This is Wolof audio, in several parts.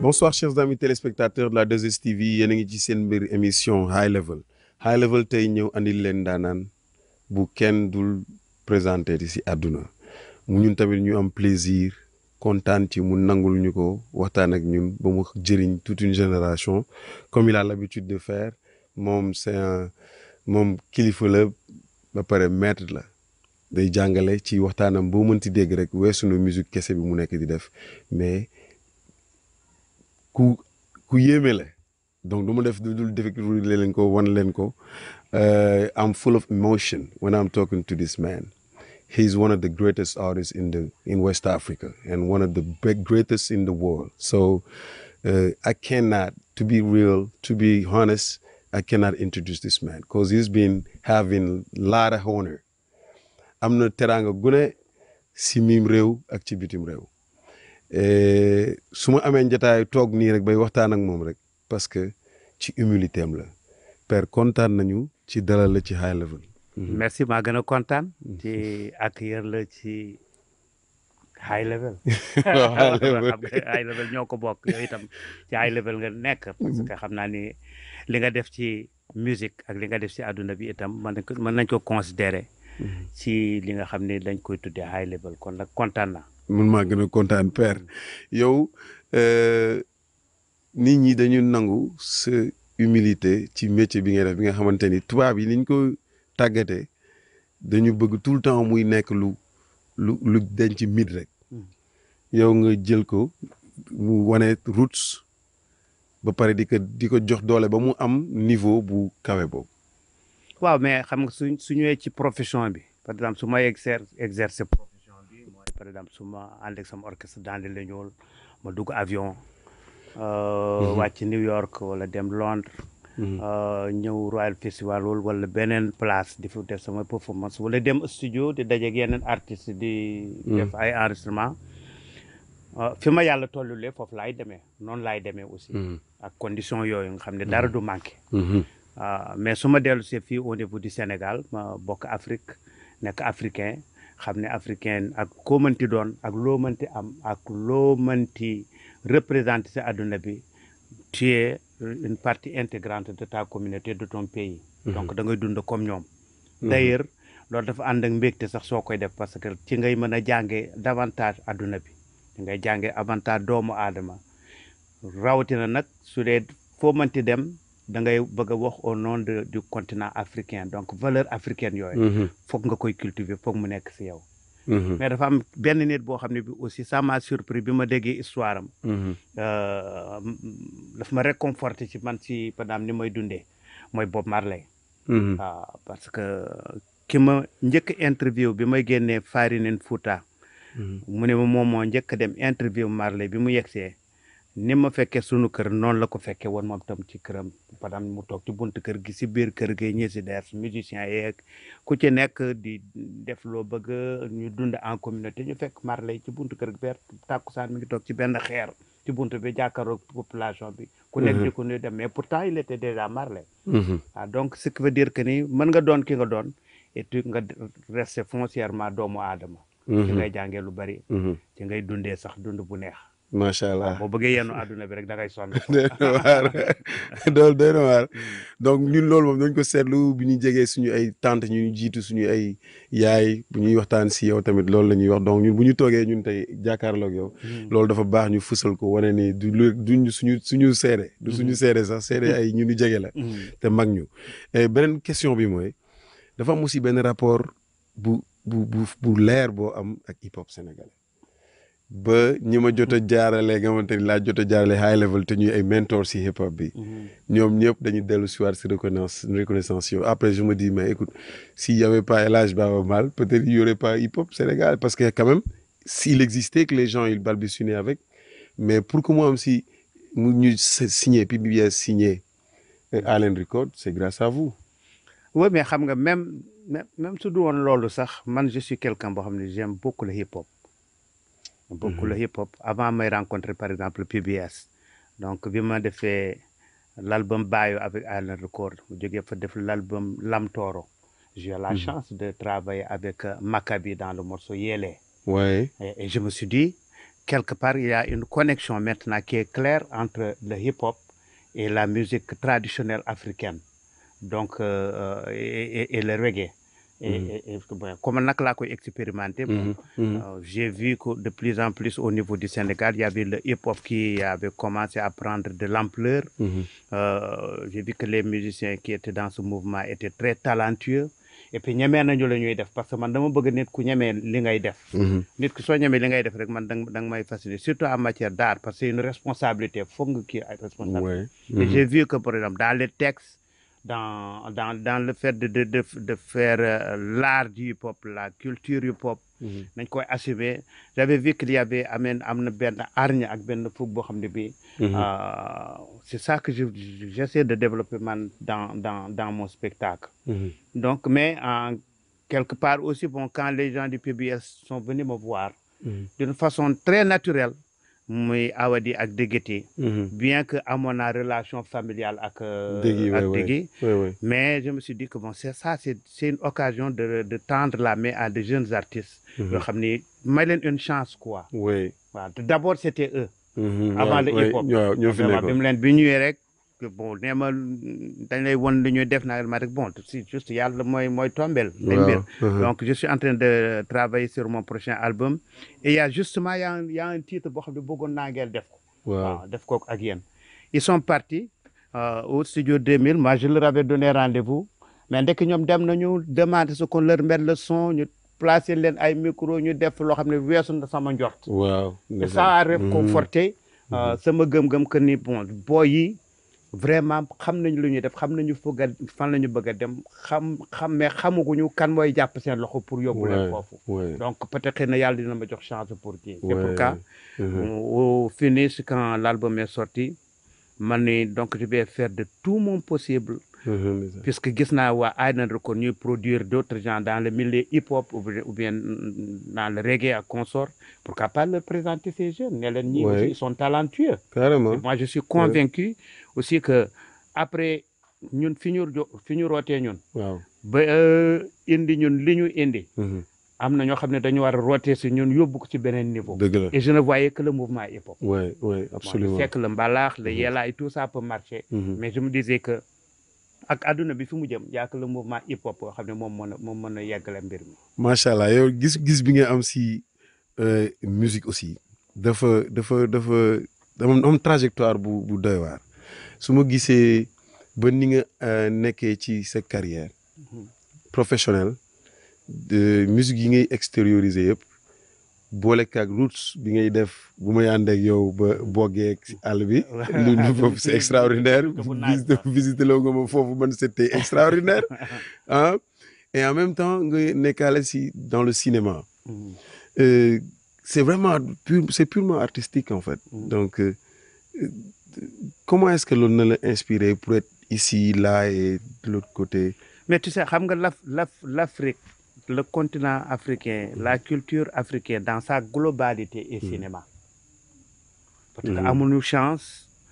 bonsoir chers amis téléspectateurs de la 2STV yéen a ngi ci seen mbir émission high level high level tey ñëw andil leen daanaan bu kenn dul présenté ci àdduna mu ñun tamit ñu am plaisir kontaan ci mu nangul ñu ko waxtaan ak ñun ba mu jëriñ toute une génération comme il a l'habitude de faire moom c'est un moom kilifa la ba pare maître la day jàngale ci waxtaanam boo mënti dégg rek weesu na musique kese bi mu nekk di def mais ku ku yéeme la donc du ma def du dul défectude leen ko wan leen ko I'm full of emotion when I'm talking to this man he's one of the greatest artists in the in West Africa and one of the big, greatest in the world so uh, I cannot to be real to be honest I cannot introduce this man because he's been having a lot of honor am na teraanga gune si mim réew ak ci bitim réew su ma amee njataay toog nii rek bay waxtaan ak moom rek parce que ci humilité am la père kontaan nañu ci dalal la ci high level. merci maa gën a kontaan. ci accueillir la ci high level. high level xam nga high level ñoo ko bokk yooyu itam ci high level nga nekk. parce que xam naa ni li nga def ci musique ak li nga def ci àdduna bi itam mën nañ ko mën nañ ko considérer. ci li nga xam ne dañ koy tuddee high level kon nag kontaan na. mun maa gën a kontaan père yow nit ñi dañu nangu sa humilité ci métier bi nga def bi nga xamante ni tubaab yi niñ ko tàggatee dañu bëgg tout le temps muy nekk lu lu lu denc mit rek yow nga jël ko mu wane roots ba pare di ko di ko jox doole ba mu am niveau bu kawe boobu. waaw mais xam nga su su ñëwee ci profession bi par exemple su may exer exercer profession bi mooy par exemple su ma ànd ak sama orchestre dans le ñuul ma dugg avion. wàcc New York wala dem Londres. ñëw Royal Festival wala beneen place di fa def sama performance wala dem studio di dajeeg yeneen artistes di. def ay enregistrement. fi ma yàlla tollulee foofu laay demee noonu laay demee aussi. ak condition yooyu nga xam ne dara du manqué. mais su ma dellu see fii au niveau du Sénégal ma bokk Afrique nekk africain xam ne africain ak koo mënti doon ak loo mënti am ak loo mënti représenter sa adduna bi tu es une partie intégrante de ta communauté de ton pays. donc da ngay dund comme ñoom. d'ailleurs loolu dafa ànd ak mbégte sax soo koy def parce que ci ngay mën a jàngee davantage adduna bi ci ngay jàngee avantage doomu aadama rawatina nag su dee foo mënti dem. da ngay bëgg a wax au nom de du continent africain donc valeur africaine yooyu. foog nga koy cultiver foog mu nekk si yow. mais dafa am benn nit boo xam ne bi aussi ça m'a surpris bi ma déggee histoire am. daf ma réconforté ci man ci par exemple ni may dundee mooy Bob Marley. waaw parce que ki ma njëkk interview bi may génnee Farinen Fouta. mu ne ma moom moo njëkk dem interview Marley bi mu yegsee. ni ma fekkee sunu kër noonu la ko fekkee woon moom tam ci këram par exemple mu toog ci buntu kër gi si biir kër gi ñi si def musiciens yeeg ku ci nekk di def loo bëgg ñu dund en communauté ñu fekk Marley ci buntu kër gi ber tàkkusaan mi ngi toog ci benn xeer ci buntu bi jàkkaarloog population bi. ku nekk di ko nuyu dem mais pourtant il était déjà Marley. ah donc ce qui veut dire que ni mën nga doon ki nga doon et puis nga rester foncièrement doomu aadama. ci ngay jàngee lu bari. ci ngay dundee sax dund bu neex. macha allah boo bëggee yenn àdduna bi rek da ngay sonn. doy na waar dool doy na waar donc ñun loolu moom dañ ko seetlu bi ñu jegee suñu ay tante ñu jiitu suñu ay yaay bu ñuy waxtaan si yow tamit loolu la ñuy wax donc ñun bu ñu toogee ñun tey jàkkaarloog yow. loolu dafa baax ñu fësal ko wane ni du lu duñ suñu suñu seede. du suñu seede sax seede ay ñu ñu jege la. te mag ñu beneen question bi mooy dafa am aussi benn rapport bu bu bu bu leer boo am ak hip hop sénégalais. ba ñi ma jot a jaarale nga xamante ni laa jot a jaarale high level te ñuy ay mentor si hip hop bi. ñoom ñëpp dañuy dellu si waat si reconnaissance reconnaissance yow après je me dis mais écoute s'il y avait pas El Hadj Baaba Maal peut-être il y aurait pas hip hop Sénégal parce que quand même s'il existait que les gens ils balbutionnaient avec mais pour que mu am si mu ñu signé PBS signé Allen Record c'est grâce à vous. oui mais xam nga même même su du woon loolu sax man je suis quelqu'un boo xam ne j'aime beaucoup le hip hop. beaucoup le hip hop avant may rencontrer par exemple PBS donc bi ma defee l'album Bayo avec Allen Record mu jógee fa def l'album Lam Toro j'ai eu la chance de travailler avec Maccabi dans le morceau Yélé ouais et, et je me suis dit quelque part, il y a une connexion maintenant qui est claire entre le hip-hop et la musique traditionnelle africaine, donc, euh, et, et- et le reggae. Et, Mhm. et- et- bon, comme on a expérimenté, bon, Mhm, mhm. euh, j'ai vu que de plus en plus au niveau du Sénégal, il y avait le hip-hop qui avait commencé à prendre de l'ampleur. Mhm. Euh, j'ai vu que les musiciens qui étaient dans ce mouvement étaient très talentueux. Et puis ñemee nañu la ñuy def parce que man dama bëgg nit ku ñemee li ngay def. Mhm. nit ku soo ñemee li ngay def rek man da nga da nga may fasciner surtout en matière d'art parce que c'est une responsabilité foog nga kii ay responsabilité. Ouais. Et Mhm. j'ai vu que par exemple dans les textes dans dans dans le fait de de de, de faire euh, l'art du hip-hop la culture hip-hop Mhm. nañ koy assumer j'avais vu qu'il y avait ameen am na benn hargne ak benn fukk boo xam ne bii Mhm. euh, c'est ça que je je- j'essaie de développer man dans dans dans mon spectacle Mhm. donc mais en quelque part aussi bon quand les gens du PBS sont venus me voir Mhm. d'une façon très naturelle muy Awadi ak Dégété Mhm. bien que amoon naa relation familiale ak euh, Dégui, ouais, ak ouais. Dégui Ouais, ouais. mais je me suis dit que bon c'est ça c'est c'est une occasion de de tendre la main à de jeunes artistes Mhm. yoo xam ni may leen une chance quoi Ouais. waaw te d'abord c'était eux Mhm. Avant Ouais, le ouais. hip-hop. waaw ñoo fi vraiment bi nekkoon. mu leen bi ñëwee rek que bon nee ma dañ lay won li ñuy def naa ma rek bon si juste yàlla mooy mooy tombel day mbir waaw. Mhm. donc je suis en train de travailler sur mon prochain album et il y a justement il y a un, il y a un titre boo xam ne bëggoon naa ngeen def ko waaw. waaw def ko ak yéen ils sont partis euh, au studio 2000 moi je leur avais donné rendez-vous mais ndekk ñoom dem nañu demander ce qu'on leur mette le son ñu placer leen ay micro ñu def loo xam ne weesu na sama njort waaw. et ça a réconforté euh, sama gëm-gëm que ni bon boo yi vraiment xam nañu lu ñuy def xam nañu bëgg a fan la ñu bëgg a dem xam xam mais xamaguñu kan mooy jàpp seen loxo pour yóbbu leen Ouais, foofu ouais. donc peut-être xëy na yàlla dina ma jox chance pour kii c'est Ouais. pourquoi Mhm. au finish quand l'album est sorti man ni donc je vais faire de tout mon possible Mhm, mais ça. puisque gis naa waa Island Record ñuy produire d'autres gens dans le milieu hip-hop ou bien, ou bien dans le reggae à consort pourquoi pas leur présenter ces jeunes ne leen ñii Ouais. aussi ils sont talentueux Carrément. Et moi je suis convaincu aussi que après ñun fi ñu jo- fi ñu rootee ñun waaw. ba euh, indi ñun li ñu indi Mhm. am na ñoo xam ne dañu war a rootee si ñun yóbbu ko ci beneen niveau dëgg la. et je ne voyais que le mouvement hip-hop Ouais, ouais, Bon, absolument. je sais que le mbalax le Mhm. yella et tout ça peut marcher Mhm. mais je me disais que ak àdduna bi fi mu jëm yaa que le mouvement hip hop boo xam ne moom mën a moom mën a yeggale mbir mi. macha allah yow gis gis bi nga am si euh, musique aussi dafa dafa dafa dama am trajectoire bu bu doy waar su ma gisee ba ni nga euh, nekkee ci sa carrière professionnelle de musique yi ngay extérioriser yëpp boole kaag roots bi ngay def bu may ànd ak yow ba boggee si àll bi. lu lu foofu c'est extraordinaire. visite visite loo nga ma foofu man c'était extraordinaire ah et en même temps nga nekkaale si dans le cinéma. Euh, c'est vraiment pur c'est purement artistique en fait. donc euh, comment est-ce que loolu na la inspiré pour être ici là et de l'autre côté. mais tu sais xam nga l'Af l'Af l'Afrique le continent africain la culture africaine dans sa globalité est cinéma. parce que amuñu chance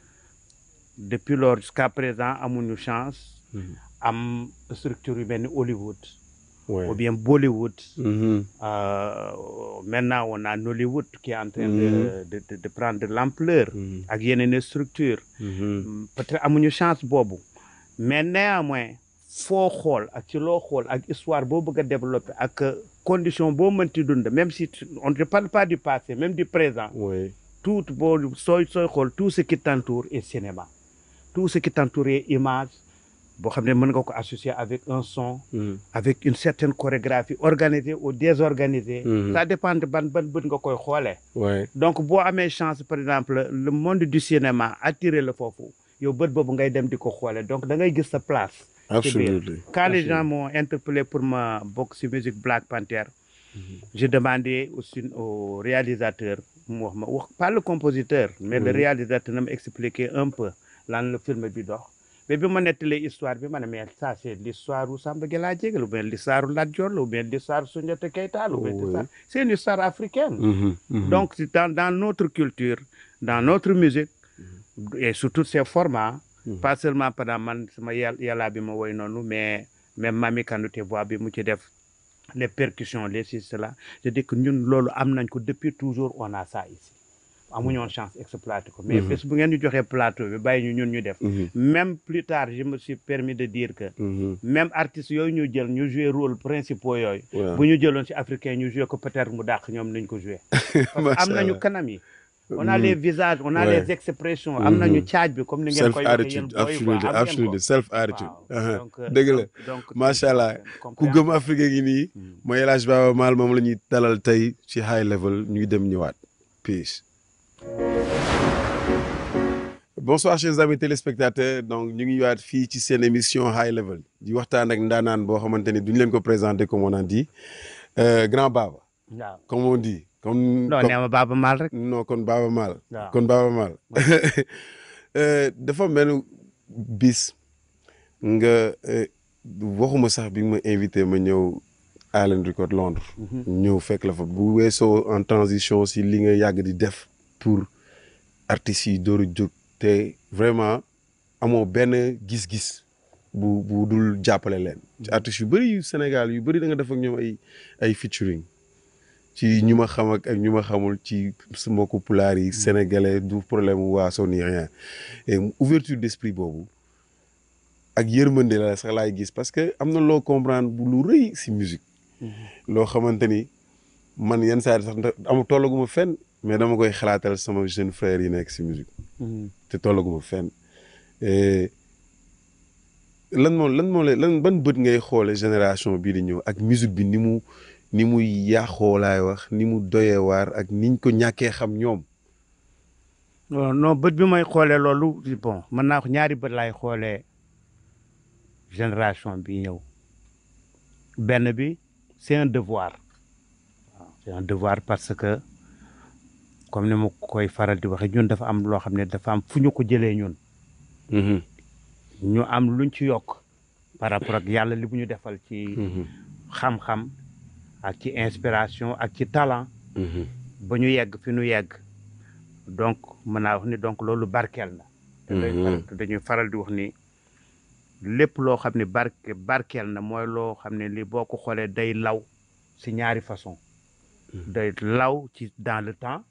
depuis lors jusqu'à présent amuñu chance. am structure yu mel ni Hollywood. Ouais. ou bien Bollywood. Mhm. Euh, maintenant on a Nollywood qui est en train de, Mhm. de, de, de prendre de l'ampleur Mhm. ak yeneen structure Mhm. peut-être amuñu chance boobu mais néanmoins foo xool ak ci loo xool ak histoire boo bëgg a développer ak condition boo mënti dund même si tu- on ne parle pas du passé même du présent Ouais. tout boo sooy sooy xool tout ce qui t'entoure est cinéma tout ce qui t'entoure est image boo xam ne mën nga ko associer avec un son Mhm. avec une certaine chorégraphie organisée ou désorganisée Mhm. ça dépend de ban ban bët nga koy xoolee Ouais. donc boo amee chance par exemple le monde du cinéma attiré la foofu yow bët boobu ngay dem di ko xoolee donc da ngay gis sa place Absolument. quand les gens m'ont interpellé pour ma bokk ci musique Black Panther j'ai demandé aussi au réalisateur mu wax ma wax pas le compositeur mais le Oui. réalisateur na ma expliquer un peu lan la film bi dox mais bi ma nettalee histoire bi ma ne mais ça c'est l'histoire u Samba Gela Diégué ou bien l'histoire u Lat Dior la ou bien l'histoire Soundiata Keita la ou bien Oui. l'histoire- c'est une histoire africaine Mhm. Mhm. donc c'est dans, dans notre culture, dans notre musique, et sous tous ses formats, Mhm. pas seulement pendant man sama yàlla yàllaa bi ma woy noonu mais même Mami Kanouté voix bi mu ci def les percussions les ci cela je dis que ñun loolu am nañ ko depuis toujours on a ça ici amuñu woon chance exploiter ko mais bés bu ngeen ñu joxee plateau bi bàyyi ñu ñun ñu def même plus tard je me suis permis de dire que même artistes yooyu ñu jël ñu jouer rôle principaux yooyu waaw bu ñu jëloon ci africain ñu jouer ko peut-être mu dàq ñoom nañ ko jouer parce que am nañu kanam yi on a les visages on a Ouais. les expressions am nañu caaj bi comme ni ngeen self koy waxee yéen attitude booy quoi absolutely am ngeen ko. absolutely self attitude Waaw. Donc, euh, dëgg la donc- donc macha allah ku comprendre. gëm Afrique gi nii Mm. mooy El Hadj Baba Maal moom la ñuy dalal tey ci high level ñuy dem ñëwaat peace. bonsoir chers amis téléspectateurs donc ñu ngi ñëwaat fii ci seen émission high level di waxtaan ak ndaanaan boo xamante ni duñu leen ko présenter comme on a dit Euh, grand Baba waaw comme on dit. comme non comme- nee ma Baaba Maal rek non kon Baba Maal. waaw kon Baba Maal Euh, dafa mel bis nga euh, waxuma sax bi nga ma invité ma ñëw Island Record Londres Mhm. ñëw fekk la fa bu weesoo en transition si li nga yàgg di def pour artistes yi door a jóg te vraiment amoo benn gis-gis bu bu dul jàppale leen ci artistes yu bëri yu Sénégal yu bëri da nga def ak ñoom ay ay featuring ci ñu ma xam ak ak ñu ma xamul ci su mbokku pulaar yi sénégalais du problème mu waaso ni rien et ouverture d'esprit boobu ak yërmande la sax laay gis parce que am na loo comprendre bu lu rëy si musique loo xamante ni man yenn saa yi sax ndax amu tollaguma fenn mais dama koy xalaatal sama jeune frère yi nekk si musique Mhm. te tollaguma fenn Et lan moo lan moo lay lan ban bët ngay xoole génération bii di ñëw ak musique bi ni mu ni mu yàqoo laay wax ni mu doyee waar ak niñ ko ñàkkee xam ñoom non non bët bi may xoolee loolu bon mën naa ko ñaari bët laay xoolee génération bi ñëw benn bi c'est un devoir waaw c'est un devoir parce que comme ni ma koy faral di waxee ñun dafa am loo xam ne dafa am fu ñu ko jëlee ñun ñu am luñ ci yokk par rapport ak yàlla li bu ñu defal ci xam-xam ak ci inspiration ak ci talent ba ñu yegg fi ñu yegg donc mën naa wax ni donc loolu barkeel na te day Mhm. faral- te dañuy faral di wax ni lépp loo xam ne barke barkeel na mooy loo xam ne li boo ko xoolee day law si ñaari façon day law ci dans le temps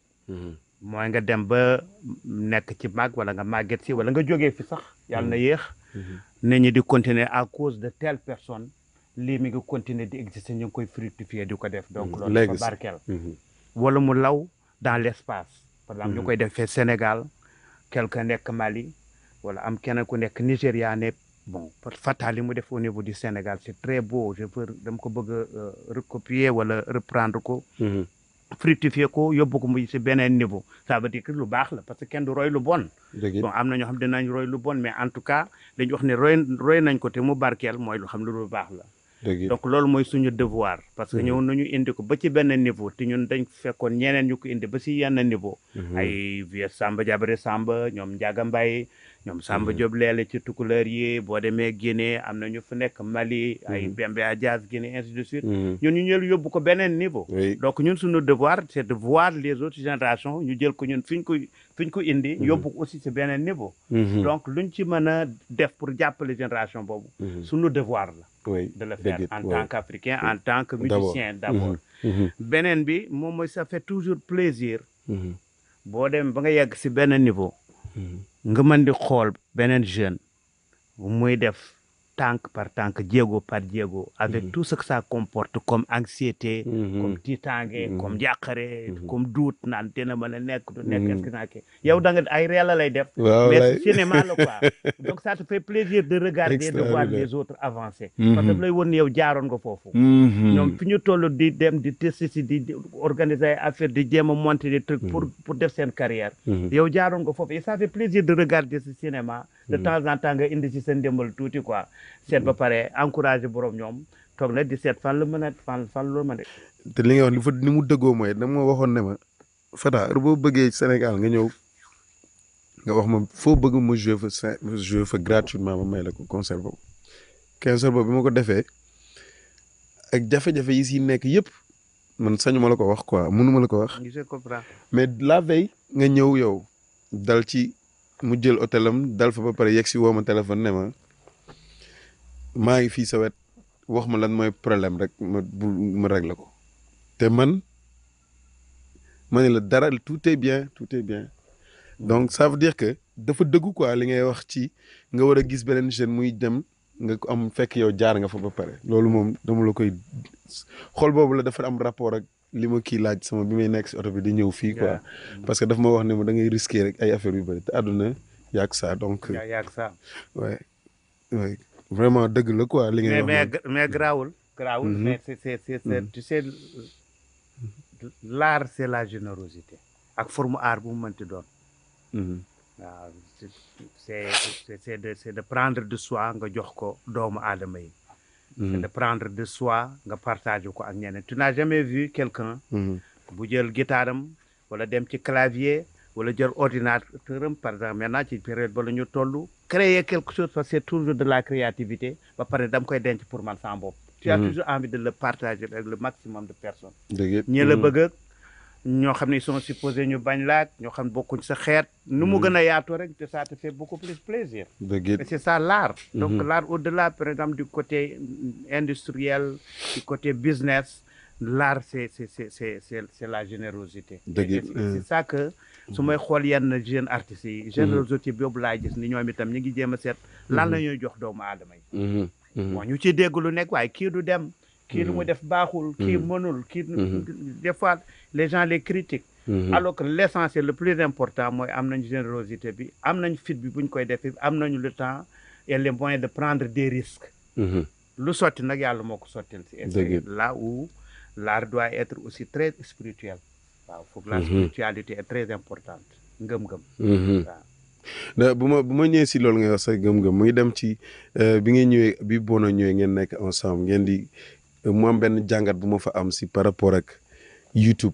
mooy nga dem ba nekk ci mag wala nga màgget si wala nga jógee fi sax yàlla na yéex nit ñi di continuer à cause de telle personne lii mi ngi continuer di exister ñu ngi koy fructifier di ko def donc Mhm. loolu dafa Legacy. barkeel wala mu law dans l'espace par exemple ñu Mhm. koy defee Sénégal quelqu'un nekk Mali wala am keneen ku nekk Nigéria ne bon fatal li mu def au niveau du Sénégal c'est très beau je veux dama ko bëgg a euh, recopier wala reprendre ko fructifier ko yóbbu ko muy si beneen niveau ça veut dire que lu baax la parce que kenn du roy lu bon dëgg it. bon am na ñoo xam dinañ roy lu bon mais en tout cas dañu wax ne roy roy nañ ko te mu barkeel mooy lu xam ne lu baax la dëgg it. donc loolu mooy suñu devoir parce que Mhm. ñëw nañu indi ko ba ci benn niveau te ñun dañ fekkoon ñeneen ñu ko indi ba si yenn niveau Mhm. ay vieux Samba Jabare Samba ñoom Ndiaga Mbaye ñoom Samba Mhm. Diop leele ci tukuleur yi boo demee Guinée am na ñu fa nekk Mali ay Mhm. Bembe Diaz Guinée ainsi de suite Mhm. ñun ñu ñëw yóbbu ko beneen niveau oui donc ñun suñu devoir c'est de voir les autres générations ñu jël ko ñun fi ñu ko fi ñu ko indi Mhm. yóbbu ko aussi si beneen niveau Mhm. donc luñ ci mën a def pour jàppale génération boobu Mhm. suñu devoir la oui de le dëgg faire it, en oui. tant qu'Africain en tant que D'abord. musicien d'abord Mhm. Mhm. beneen bi moom mooy ça fait toujours plaisir Mhm. boo dem ba nga yegg si benn niveau Mhm. nga mën di xool beneen jeune muy def tànk par tànk jéego par jéego avec Mhm. tout ce que ça comporte comme anxiété Mhm. comme tiitaange Mhm. comme jàqare Mhm. comme duut naan dina mën a nekk du nekk Mhm. est-ce que naa kii yow da nga ay réel la lay def waaw mais lay. cinéma la quoi donc ça te fait plaisir de regarder de voir Extraordinaire. les autres avancer Mhm. parce que daf lay won ni yow jaaroon nga foofu Mhm. ñoom fi ñu toll di dem di tester si di di organiser ay affaire di jéem a monter des trucs pour pour def seen carrière Mhm. yow jaaroon nga foofu et ça fait plaisir de regarder ce cinéma de temps en temps nga indi si sa ndimbal tuuti quoi seet ba pare encourager borom ñoom toog na di seet fan la mën a fan fan la mën a te li nga wax ni fa ni mu dëggoo mooy dama ma waxoon ne ma Fata heure boo bëggee Sénégal nga ñëw nga wax ma foo bëgg ma jouer fa cin- ma jouer fa gratuitement ma may la ko concert boobu concert boobu bi ma ko defee ak jafe-jafe yi si nekk yëpp man sañu ma la ko wax quoi mënu ma la ko wax je comprends mais la veille nga ñëw yow dal ci mu jël hôtelam dal fa ba pare yegg si woo ma téléphone ne ma maa ngi fii sa wet wax ma lan mooy problème rek ma bu ma régler ko te man ma ne la dara tout est bien tout est bien donc ça veut dire que dafa dëggu quoi li ngay wax ci nga war a gis beneen jeune muy dem nga ko am fekk yow jaar nga fa ba pare loolu moom dama la koy xol boobu la dafa am rapport ak li ma kii laaj sama bi may nekk si oto bi di ñëw fii quoi parce que daf ma wax ne ma da ngay risquer rek ay affaires yu bëri te àdduna yàgg ça donc yaa yàgg ça ouais ouais vraiment dëgg la quoi li ngay mais wax mais mais grawul grawul Mhm. mais c'est c'est c'est c'est tu sais l'art c'est la générosité ak forme art bu mu mënti doon Mhm. waaw c'est c'est c'est de c'est de prendre de soi nga jox ko doomu aadama yi c'est Mhm. de prendre de soi nga partager ko ak ñeneen tu n'as jamais vu quelqu'un Mhm. bu jël guitare am wala dem ci clavier wala jël ordinateur am par exemple maintenant ci période ba la ñu toll créer quelque chose parce que c'est toujours de la créativité ba pare dam koy denc pour man sama bopp tu as Mhm. toujours envie de le partager avec le maximum de personnes dëgg it. ñi la Mhm. bëgg ak ñoo xam ne ils sont supposés ñu bañ laak ñoo xam ne bokkuñ sa xeet nu mu Mhm. gën a yaatoo rek te ça te fait beaucoup plus plaisir dëgg it. et c'est ça l'art donc Mhm. l'art au-delà par exemple du côté mm, industriel du côté business l'art c'est c'est c'est c'est c'est c'est la générosité Dëgg Et it, c'est euh. c'est ça que su may xool yenn jeunes artistes yi générosité boobu laay gis ni ñoom itam ñu ngi jéem a seet lan la ñuy jox doomu aadama yi Mhm. Mhm. bon ñu ci dégg lu nekk waaye kii du dem kii lu mu def baaxul kii Mhm. mënul kii Mhm. des fois les gens les critiquent Mhm. alors que l'essentiel le plus important mooy am nañ générosité bi am nañ fit bi buñ koy defee am nañu le temps et les moyens de prendre des risques Mhm. lu sotti nag yàlla moo ko sottil si et Dëgg c'est là où l'art doit être aussi très spirituel waaw faut que la Mhm. spiritualité est très importante ngëm-ngëm Mhm. waaw da bu ma bu ma ñëwee si loolu nga wax sa gëm-gëm mu ngi dem ci euh, bi ngeen ñëwee bi Bono ñëwee ngeen nekk ensemble ngeen di euh, mu am benn jàngat bu ma fa am si par rapport ak YouTube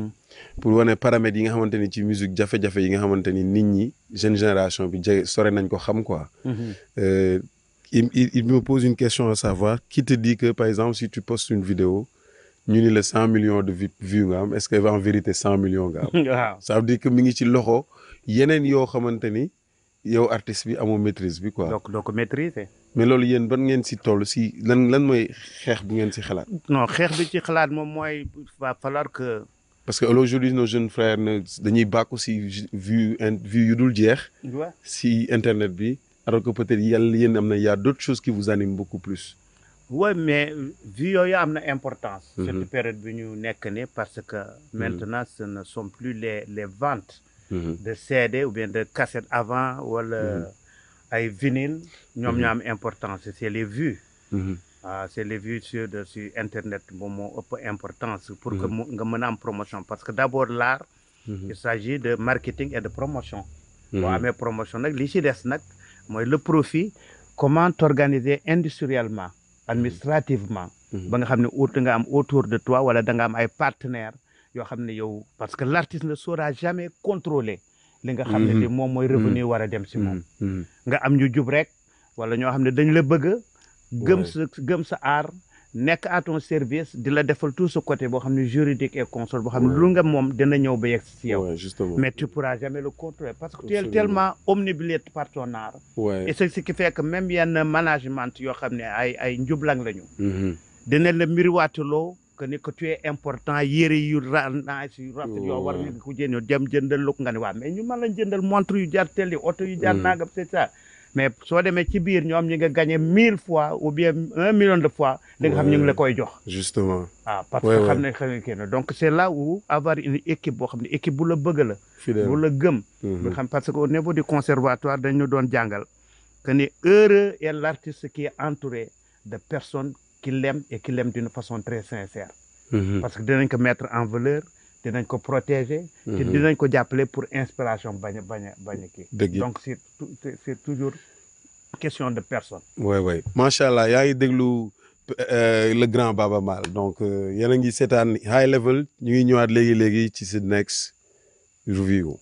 pour wane paramètres yi nga xamante ni ci musique jafe-jafe yi nga xamante ni nit ñi jeune génération bi jege sore nañ ko xam quoi. Euh, il, il, il me pose une question à savoir qui te dit que par exemple si tu postes une vidéo ñu ni la cent millions de vi- vues nga am est-ce que en vérité cent millions nga am. waaw ça veut dire que mi ngi ci loxo yeneen yoo xamante ni yow artiste bi amoo maîtrise bi quoi. donc doo ko maîtriser mais loolu yéen ban ngeen si toll si lan lan mooy xeex bu ngeen si xalaat. non xeex bi ci xalaat moom mooy va falloir que parce que aujourd'hui nos jeunes frères ne dañuy bàkku si ju- vue in vue yu dul jeex ouais. si internet bi alors que peut-être yàlla yéen am na y a d'autres choses qui vous animent beaucoup plus. Oui, mais vu yooyu am na importance. Mhm. cette période bi ñu nekk ni parce que maintenant ce ne sont plus les les ventes Mhm. de CD ou bien de cassette avant wala ay vinyle ñoom ñoo am importance c'est les vues. Mhm. ah c'est les vues sur de sur internet moom moo ëpp importance. pour que mu nga mën a am promotion parce que d'abord l'art Mhm. il s'agit de marketing et de promotion. Mhm. boo amee promotion nag li ci des nag mooy le profit comment t'organiser industriellement administrativement Mhm. ba nga xam ne ut nga am autour de toi wala da nga am ay partenaires yoo xam ne yow parce que l'artiste ne saura jamais contrôler li nga xam ne Mhm. li moom mooy revenu war a dem ci moom Mhm. Mhm. nga am ñu jub rek wala ñoo xam ne dañ la bëgg gëm Ouais. sa gëm sa art nekk à ton service di la defal tout ce côté boo xam ne juridique et console boo xam ne Ouais. lu nga moom dina ñëw ba yegg si yow Ouais, justement. mais tu pourras jamais le contrôler parce que tu es Absolument. tellement omnibulé par ton art Ouais. et c'est ce qui fait que même yenn management yoo xam ne ay ay njublang lañu Mhm. dina la miriwaatuloo que ni que tu es important yére yu ra nice yu rafet yoo war nga ko jënd dem jëndal lu ko nga ne waa mais ñu mën lañ jëndal montre yu jar tel yi oto yu jar Mm. nangam c'est ça mais soo demee ci biir ñoom ñi nga gagné mille fois ou bien un million de fois li nga xam ñu ngi la koy jox justement ah parce Ouais, que ouais. xam ne xam ne kii na donc c'est là où avoir une équipe boo xam ne équipe bu la bëgg la fidèle. bu la gëm Mhm. nga xam parce que au niveau du conservatoire dañu doon jàngal que ni heureux est l'artiste qui est entouré de personnes qui l'aiment et qui l'aiment d'une façon très sincère Mhm. parce que dinañ ko mettre en valeur dinañ ko protéger te Mhm. dinañ ko jàppale pour inspiration bañ a bañ a bañ a kii dëgg it. donc c'est tout- c'est c'est toujours question de personne ouais ouais macha allah yaa ngi déglu euh, le grand Baba Maal donc euh, yéen a ngi seetaan high level ñu ngi ñëwaat léegi léegi ci si next review.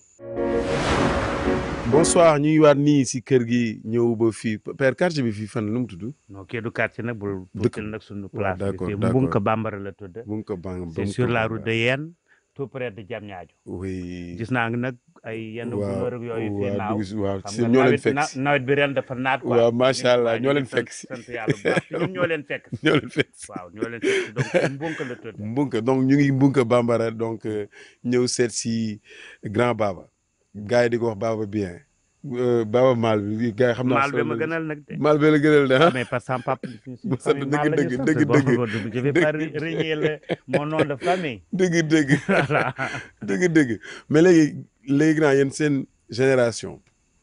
bonsoir ñu ngi waat nii si kër gi ñëw ba fii père quartier bi fii fan lu mu tudd. non kii du quartier nag bul Dëkk- tuutil nag suñu waaw, place d'accord, bi d'accord. Mbunka Bambara la tudd bu nga ko bang c'est sur la route de Yène tout près de Diamniadio oui gis naa nag ay yenn gunóor ak yooyu fii waaw naaw dugg si waaw xam si nga ñoo leen nawet fekk na- si nawet bi ren dafa naat quoi waaw macha allah waaw ñoo ñu leen ngi fekk sant- si sant yàlla bu baax te ñun ñoo leen fekk si ñoo leen fekk si waaw ñoo leen fekk si donc ci mbunk la tudd Mbunka donc ñu ngi Mbunka Bambara donc euh, ñëw seet si grand Baba gars yi di ko wax Baba bien Euh, Baba Maal bi gars yi xam naa maal bi ma solo- gënal nag de Maal bi la gënal de ah mais parce que sama papa suñu Bu sant famille dëgg, maal la ñu dëgg, sant. dëgg, Bon, dëgg. bon, je vais pas Dëgg. régner le- mon nom de famille dëgg dëgg voilà dëgg dëgg mais léegi léegi naa yéen seen génération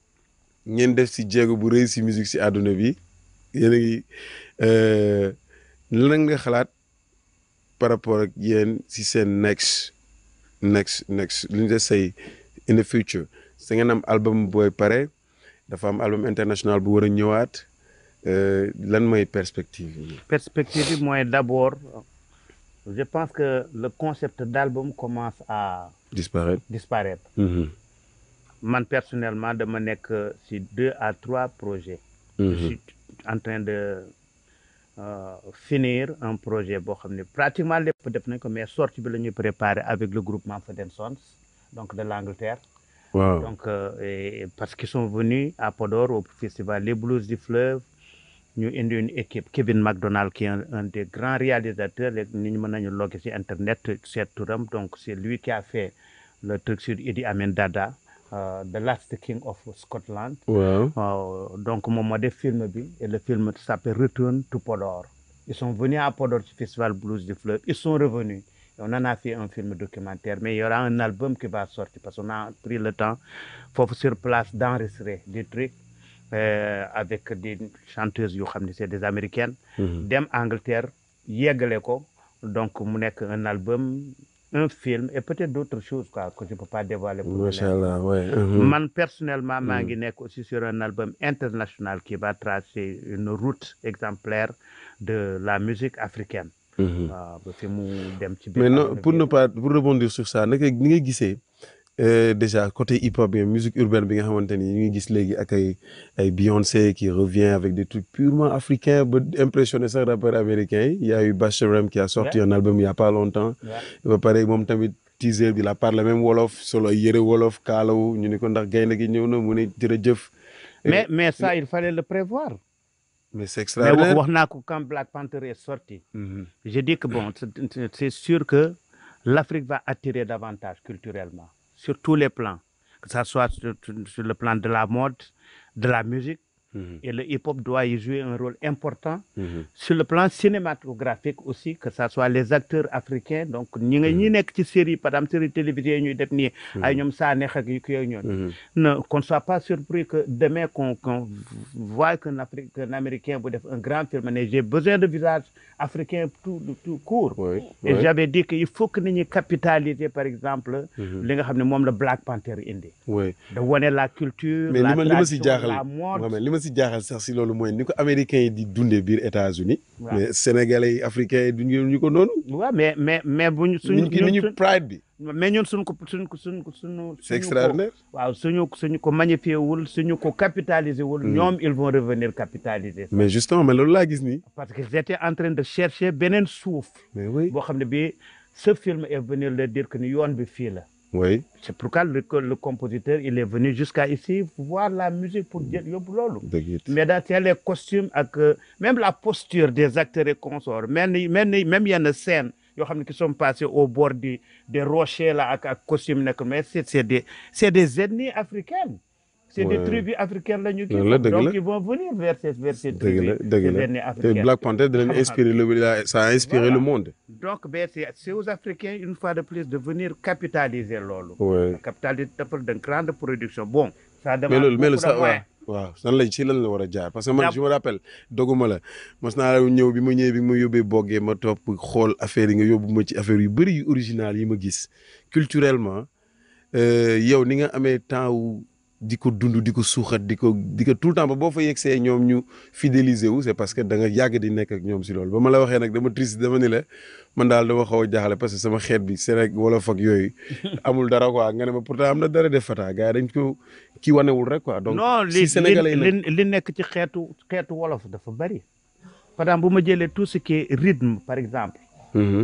ngeen def si jéego bu rëy si musique si àdduna bi yéen a ngi euh, lan nga xalaat par rapport ak yéen si seen next next next li ñu say in the future sa ngeen am album booy pare dafa am album international bu war a ñëwaat euh, lan mooy perspective yi. perspective bi mooy d'abord je pense que le concept d'album commence à disparaître. disparaître Mhm, man personnellement dama nekk ci deux à trois projets je mhm. suis en train de euh, finir un projet boo xam ne pratiquement lépp def nañ ko mais sortie bi la ñuy préparer avec le groupe Mumford Sons donc de l'Angleterre waaw donc euh, et- parce qu'ils sont venus à Podor au festival Les Blues du Fleuve ñu indi une équipe Kevin McDonald qui est un, un des grands réalisateurs léegi ni ñu mën nañu logger ci internet seet turam donc c'est lui qui a fait le truc sur Idi Amin Dada euh, The Last King of Scotland waaw waaw donc moom moo def film bi et le film s'appelle Return to Podor ils sont venus à Podor ci festival Blues du Fleuve ils sont revenus Et on en a fait un film documentaire mais il y aura un album qui va sortir parce qu'on a pris le temps foofu sur place d'enregistrer des trucs euh, avec des chanteuses yoo xam ne c'est des américaines Mhm. dem Angleterre yeggale ko donc mu nekk un album un film et peut-être d'autres choses quoi que je peux pas dévoiler pour macha l'instant. allah ouais. mhm. Man personnellement maa ngi nekk aussi sur un album international qui va tracer une route exemplaire de la musique africaine. Mhm. waaw ba fi mu dem ci biir mais non àdduna pour bi. ne pas pour rebondir sur ça naka ni nga gisee euh, déjà côté hip hop bi musique urbaine bi nga xamante ni ñu ngi gis léegi ak ay ay Beyoncé qui revient avec des trucs purement africains ba impressionné sax rappeurs américains yi il y a eu Basharam qui a sorti Ouais. un album il y a pas longtemps Ouais. ba pare moom tamit teaser bi la parle même wolof solo ay yëre wolof kaalawu ñu ne ko ndax gaynde gi ñëw na mu ne jërëjëf mais mais ça il fallait le prévoir. mais c'est mais wax extraordinaire wax naa ko quand Black Panther est sorti. Mhm. je dis que bon c'est- c'est c'est sûr que l'Afrique va attirer davantage culturellement sur tous les plans que ça soit sur, sur le plan de la mode de la musique Mhm. et le hip-hop doit y jouer un rôle important. Mhm. sur le plan cinématographique aussi que ça soit les acteurs africains donc ñi nga ñi nekk ci série par exemple série télévisée yi ñuy def nii ay ñoom Sanex ak yu yooyu ñoon Mhm. ne qu'on ne soit pas surpris que demain qu'on qu'on voit qu'un Afri- qu'un Américain bu def un grand film ne j'ai besoin de visage africain tout tout court Ouais, et ouais. j'avais dit que il faut que nit ñi capitaliser par exemple Mhm. li nga xam ne moom la Black Panther indi Ouais. de wane la culture mais la li ma li ma si tradition, jaaxal la mode Mohamed li ma si jaaxal sax si loolu mooy ni ko américains yi di dundee biir États-Unis waaw mais sénégalais yi africains yi duñu ñu ko noonu. waaw mais mais mais bu ñu suñu ni ñu ni ñu ñun pride bi. mais ñun suñ ko suñ ko suñ ko suñu c'est suñu ko extraordinaire. waaw suñu suñu ko magnifié wul suñu ko capitaliser wul Mm. ñoom ils vont revenir capitaliser ça. mais justement mais loolu laa gis nii. parce que j'étais en train de chercher beneen suuf mais oui. boo xam ne bii ce film est venu leur dire que ni yoon bi fii la oui. c'est pourquoi le, que le compositeur il est venu jusqu'à ici voir la musique pour jël yóbbu loolu dëgg it. mais dans les costumes ak euh, même la posture des acteurs et consorts mel ni mel ni même yenn scènes yoo xam ne qui sont passés au bord du des rochers là ak ak costume nekk mais c'est c'est des c'est des ethnies africaines c'est des Ouais. tribus africaines la ñu kii Loolu la, dëgg donc la. ils vont venir vers ces vers ces dëgg tribus la dëgg ces la ethnies te africaines Black Panther da leen inspiré le la- ça a inspiré Voilà. le monde. donc ben c'est c'est aux Africains une fois de plus de venir capitaliser loolu oui. capitaliser defal de grande production bon ça demande mais loolu mais loolu beaucoup de sax waaw moyens. waaw nan la ci lan la war a jaar parce que man Jàpp- je me rappelle doguma la mos naa la ñëw bi ma ñëwee bi ma yóbbee boggee ma topp xool affaire yi nga yóbbu ma ci affaire yu bëri yu original yi ma gis culturellement euh, yow ni nga amee temps wu di ko dund di ko suuxat di ko di ko tout le temps ba boo fa yegsee ñoom ñu fidéliser wu c'est parce que da nga yàgg di nekk ak ñoom si loolu ba ma la waxee nag dama triste dama ni la man daal dama xaw a jaaxle parce que sama xeet bi Sénégal wolof ak yooyu amul dara quoi nga ne ma pourtant am na dara def fata gars yi dañ ko kii wanewul rek quoi donc non li si Sénégalais yi li nag li li nekk ci xeetu xeetu wolof dafa bari par exemple bu ma jëlee tout ce qui est rythme par exemple Mhm.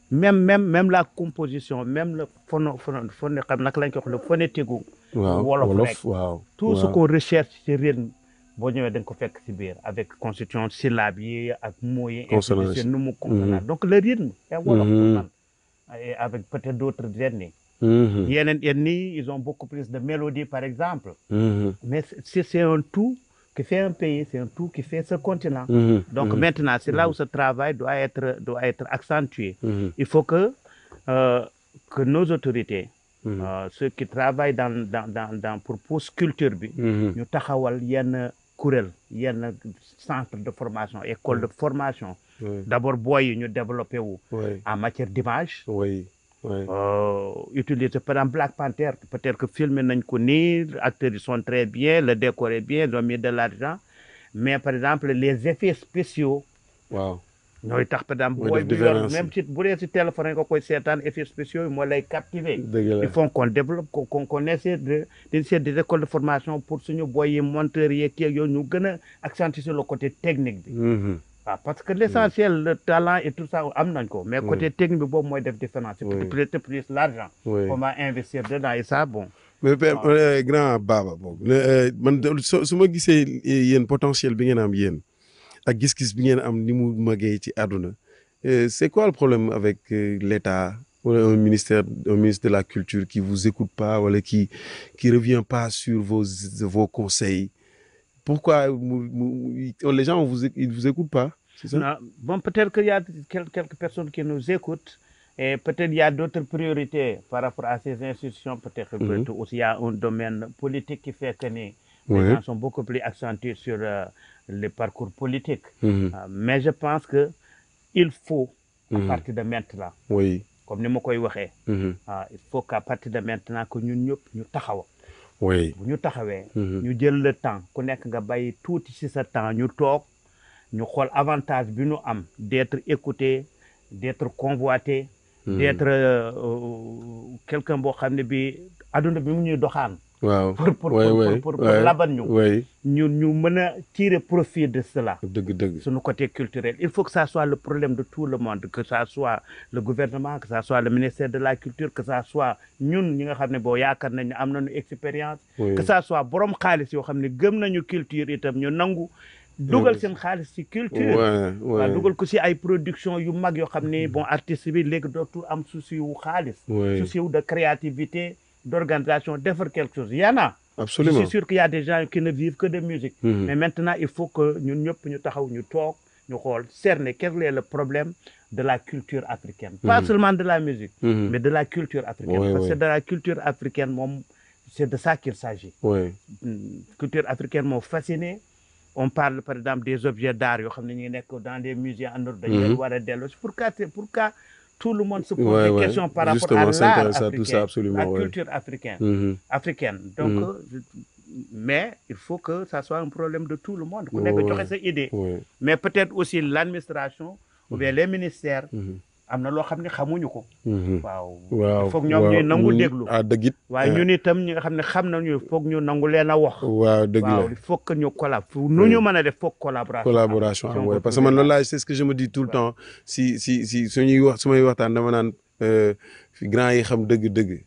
même même même la composition même le phono phono phono xam naka lañ ko wax le phonétique gu waaw wolof wolof rek. waaw tout ce waaw. qu'on recherche ci rythme boo ñëwee da nga ko fekk ci biir avec constitution syllabe yi ak mots yi ainsi de Consonance. suite, nu mu consonance donc le rythme est wolof Mhm. man et avec peut-être d'autres ethnies Mhm, yeneen ethnies ils ont beaucoup plus de mélodie par exemple mhm, mais c'est c'est un tout qui fait un pays c'est un tout qui fait ce continent mhm, donc mhm, maintenant c'est là où ce travail doit être doit être accentué mhm, il faut que euh, que nos autorités mhm, euh, ceux qui travaillent dans dans dans dans pour pousse culture bi mhm. ñu taxawal yenn kuréel yenn centre de formation école de formation Oui, d'abord booy yi ñu développé wu oui, en matière d'image oui, oui. euh, utiliser par exemple Black Panther peut-être que filmé nañ ko nii acteurs yi sont très bien le décor est bien ils ont mis de l'argent mais par exemple les effets spéciaux waaw ñooy tax par exemple Mooy booy def bi yor différence. même si bu dee si téléphone nga koy seetaan effets spéciaux yi moo lay captiver dëgg la il faut qu'on développe qu'on qu'on qu'on essaie de d'initier des écoles de formation pour suñu boy yi monteurs yeeg yeeg yooyu ñu gën a accentuer sur le côté technique bi Mhm, waaw parce que l'essentiel le talent et tout ça am nañ ko mais Oui. côté technique bi boobu mooy def différence c'est Oui. peut-être plus l'argent oui. on va investir dedans et ça bon mais père euh, grand Baba boobu ne, euh, man de- su su ma gisee yéen potentiel bi ngeen am yéen ak gis-gis bi ngeen am ni mu magee ci àdduna euh, c'est quoi le problème avec euh, l'État wala un ministère un ministre de la culture qui vous écoute pas wala qui qui revient pas sur vos vos conseils pourquoi mu- mu- les gens vous éc- ils vous écoutent pas c'est ça Non, bon peut-être qu'il y a quel- quelques personnes qui nous écoutent et peut-être il y a d'autres priorités par rapport à ces institutions peut-être Mhm. peut-être aussi il y a un domaine politique qui fait que ni les Ouais. gens sont beaucoup plus accentués sur euh, les parcours politiques Mhm, Euh, mais je pense que il faut à Mhm. partir de maintenant oui comme ni ma koy waxee mhm, ah, il faut qu'à partir de maintenant que ñun ñëpp ñu taxaw oui bu ñu taxawee mhm, ñu jël le temps ku nekk nga bàyyi tuuti ci sa temps ñu toog ñu xool avantage bi ñu am d'être écouté d'être convoité mhm. d'être euh, euh, quelqu'un boo xam ne bi adduna bi mu ñuy doxaan waaw pour pour ouais, pour, ouais, pour, pour ouais, laban ñu ouais. ñu ñu mën a tirer profit de cela dëgg dëgg sur le côté culturel il faut que ça soit le problème de tout le monde que ça soit le gouvernement que ça soit le ministère de la culture que ça soit ñun ñi nga xam ne boo yaakaar nañ ne am nañu expérience oui. que ça soit borom xaalis yoo xam ne gëm nañu culture itam ñu nangu dugal Oui. seen xaalis ci culture ouais, waaw ouais, dugal ko ci ay production yu mag yoo xam ne bon artiste bi léegi dootul am souci wu xaalis ouais. souci wu de créativité d'organisation defar quelque chose y en a je absolument suis sûr qu'il y a des gens qui ne vivent que de musique Mhm. mais maintenant il faut que ñun ñëpp ñu taxaw ñu toog ñu xool cerner quel est le problème de la culture africaine pas Mhm. seulement de la musique Mhm. mais de la culture africaine Ouais, parce ouais. que de la culture africaine moom c'est de ça qu'il s'agit ouais. Mm, culture africaine moo fasciné on parle par exemple des objets d'art yoo xam ne ñu ngi nekk dans des musées en Europe dañu leen Mhm. war a delloo pourquoi c'est- pourquoi tout le monde se pose Ouais, des ouais. questions par rapport Justement, à c'est l'art intéressant, tout ça, africain absolument, la ouais. culture africaine Mhm. africaine donc Mhm. euh, je- mais il faut que ça soit un problème de tout le monde ku Ouais, nekk ouais. joxe sa idée ouais. mais peut-être aussi l'administration ou bien les ministères Mhm. am na loo xam ne xamuñu ko Mhm. waaw waaw il faut que ñoom waaw. ñuy nangu Mm, déglu ah dëgg it waaye ñun itam ñi nga xam ne xam nañu il faut que ñu nangu leen a wax waaw dëgg la waaw il faut que ñu collab nu ñu mën a def foog collaboration collaboration am. am Si on ouais. peut parce que man trouver loolu laay c'est ce que je me dis tout le Ouais. temps si si si suñuy wax su may waxtaan dama naan euh, fi grand yi xam dëgg-dëgg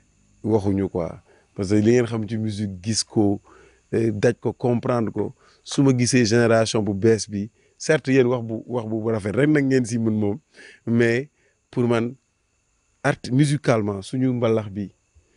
waxuñu quoi parce que li ngeen xam ci musique gis ko eh, daj ko comprendre ko su ma gisee génération bu bees bi certes yéen wax bu wax bu rafet rek nag ngeen si mën moom mais pour man art musicalement suñu mbalax bi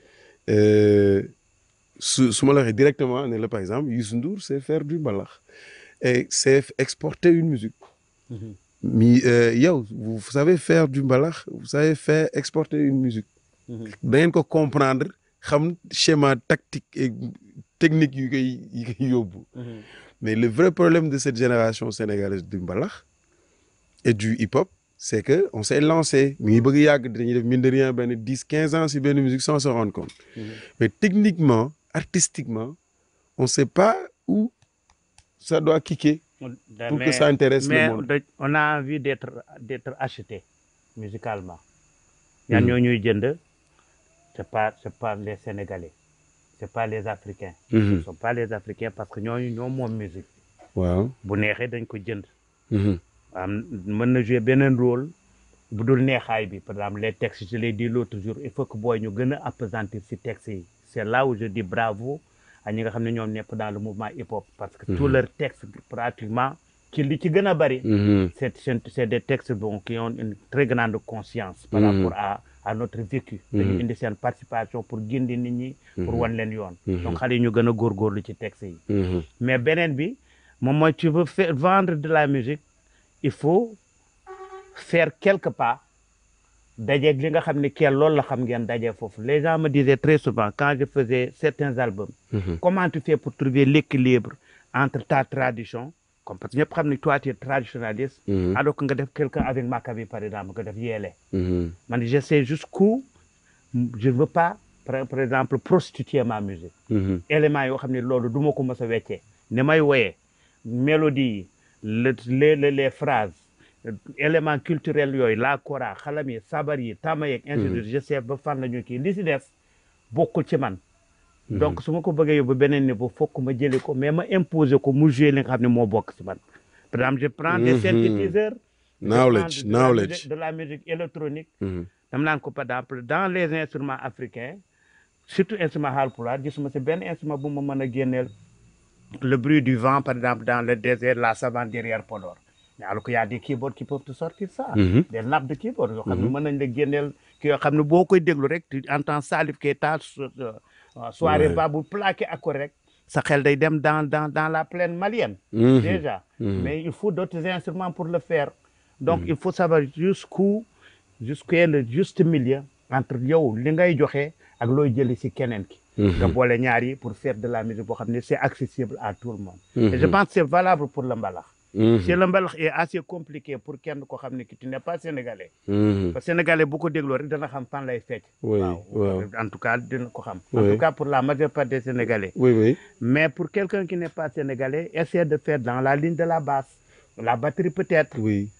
euh, su su ma la waxee directement ne la par exemple Youssou Ndour c'est faire du mbalax et c'est exporter une musique Mhm. mi euh, yow vous savez faire du mbalax vous savez faire exporter une musique Mhm. da ngeen ko comprendre xam schéma tactique et technique yu koy yi koy yóbbu Mhm. mais le vrai problème de cette génération sénégalaise du mbalax et du hip-hop c'est que on s'est lancé mi ngi bëgg a yàgg dañuy def mine de rien benn dix quinze ans si benn musique sans se rendre compte Mhm. mais techniquement artistiquement on sait pas où ça doit kicker pour mais, que ça intéresse mais le monde de- on a envie d'être d'être acheté musicalement ñan Mhm. ñoo ñuy jënd c'est pas c'est pas les Sénégalais c'est pas les Africains Mhm. ce sont pas les Africains parce que ñooñu ñoo moom musique waaw bu neexee dañ ko jënd Mhm. am mën na jouer beneen rôle bu dul neexaay bi par exemple les textes je l'ai dit l'autre jour il faut que booy ñu gën a appesantir si textes yi c'est là où je dis bravo à ñi nga xam ne ñoom ñëpp dans le mouvement hip hop parce que tous leurs textes pratiquement ci li ci gën a bari Mhm. c'est c'est c'est des textes bon qui ont une très grande conscience par Mhm. rapport à à notre vécu dañu indi seen participation pour gindi nit ñi pour wan leen yoon donc xale yi ñu gën a góorgóorlu ci textes yi Mhm. mais beneen bi moom mooy tu veux faire vendre de la musique il faut faire quelque part dajeeg li nga xam ne kii loolu la xam ngeen dajee foofu les gens me disaient très souvent quand je faisais certains albums Mhm. comment tu fais pour trouver l'équilibre entre ta tradition comme parce que ñëpp xam ne toi tu es traditionnaliste Mhm. alors que nga def quelqu'un avec Maccabi par exemple nga def yeele Mhm. man je sais jusqu'où je ne veux pas par, par exemple prostituer ma musique Mhm. éléments yoo xam ne loolu du ma ko mës a weccee ni may woyee mélodie yi le les les les phrases éléments culturels yooyu la kora xalam yi sabar yi tama yeeg ainsi de suite je sais ba fan la ñu kii li si des bokkul ci man donc su ma ko bëggee yóbbu beneen niveau fokk ma jëlee ko mais ma imposer ko mu jouer li nga xam ne moo bokk ci man par exemple je prends des Mhm. synthétiseurs je Knowledge, prends de la knowledge. musique- de la musique électronique Mhm. dama naan ko par exemple dans les instruments africains surtout instrument haalpulaar gisuma si benn instrument bu ma mën a génneel le bruit du vent par exemple dans le désert la savane derrière Podor mais alors qu'il y a des keyboards qui peuvent te sortir ça Mhm. des nappes de keyboard yoo xam ne mën nañ la génneel ki yoo xam ne boo koy déglu rek tu entends Salif Keita so- so- soirée Ouais. ba bu plaqué accord rek sa xel day dem dans dans dans la plaine malienne Mhm. déjà Mhm. mais il faut d'autres instruments pour le faire donc il faut savoir jusqu'où jusqu'où est le juste milieu entre yow li ngay joxe ak looy jëli si keneen ki nga boole ñaar yi pour faire de la musique boo xam ne c'est accessible à tout le monde et je pense que c'est valable pour le mbalax Mhm. si le mbalax est assez compliqué pour kenn ko xam ne ki tu n'es pas sénégalais Mhm. parce que sénégalais bu ko dégloo rek dana xam fan lay fecc Oui, waaw. en tout cas dina ko xam en Oui. tout cas pour la majeure partie des sénégalais Oui, oui. mais pour quelqu'un qui n'est pas sénégalais, essaie de faire dans la ligne de la basse, la batterie peut-être. Oui.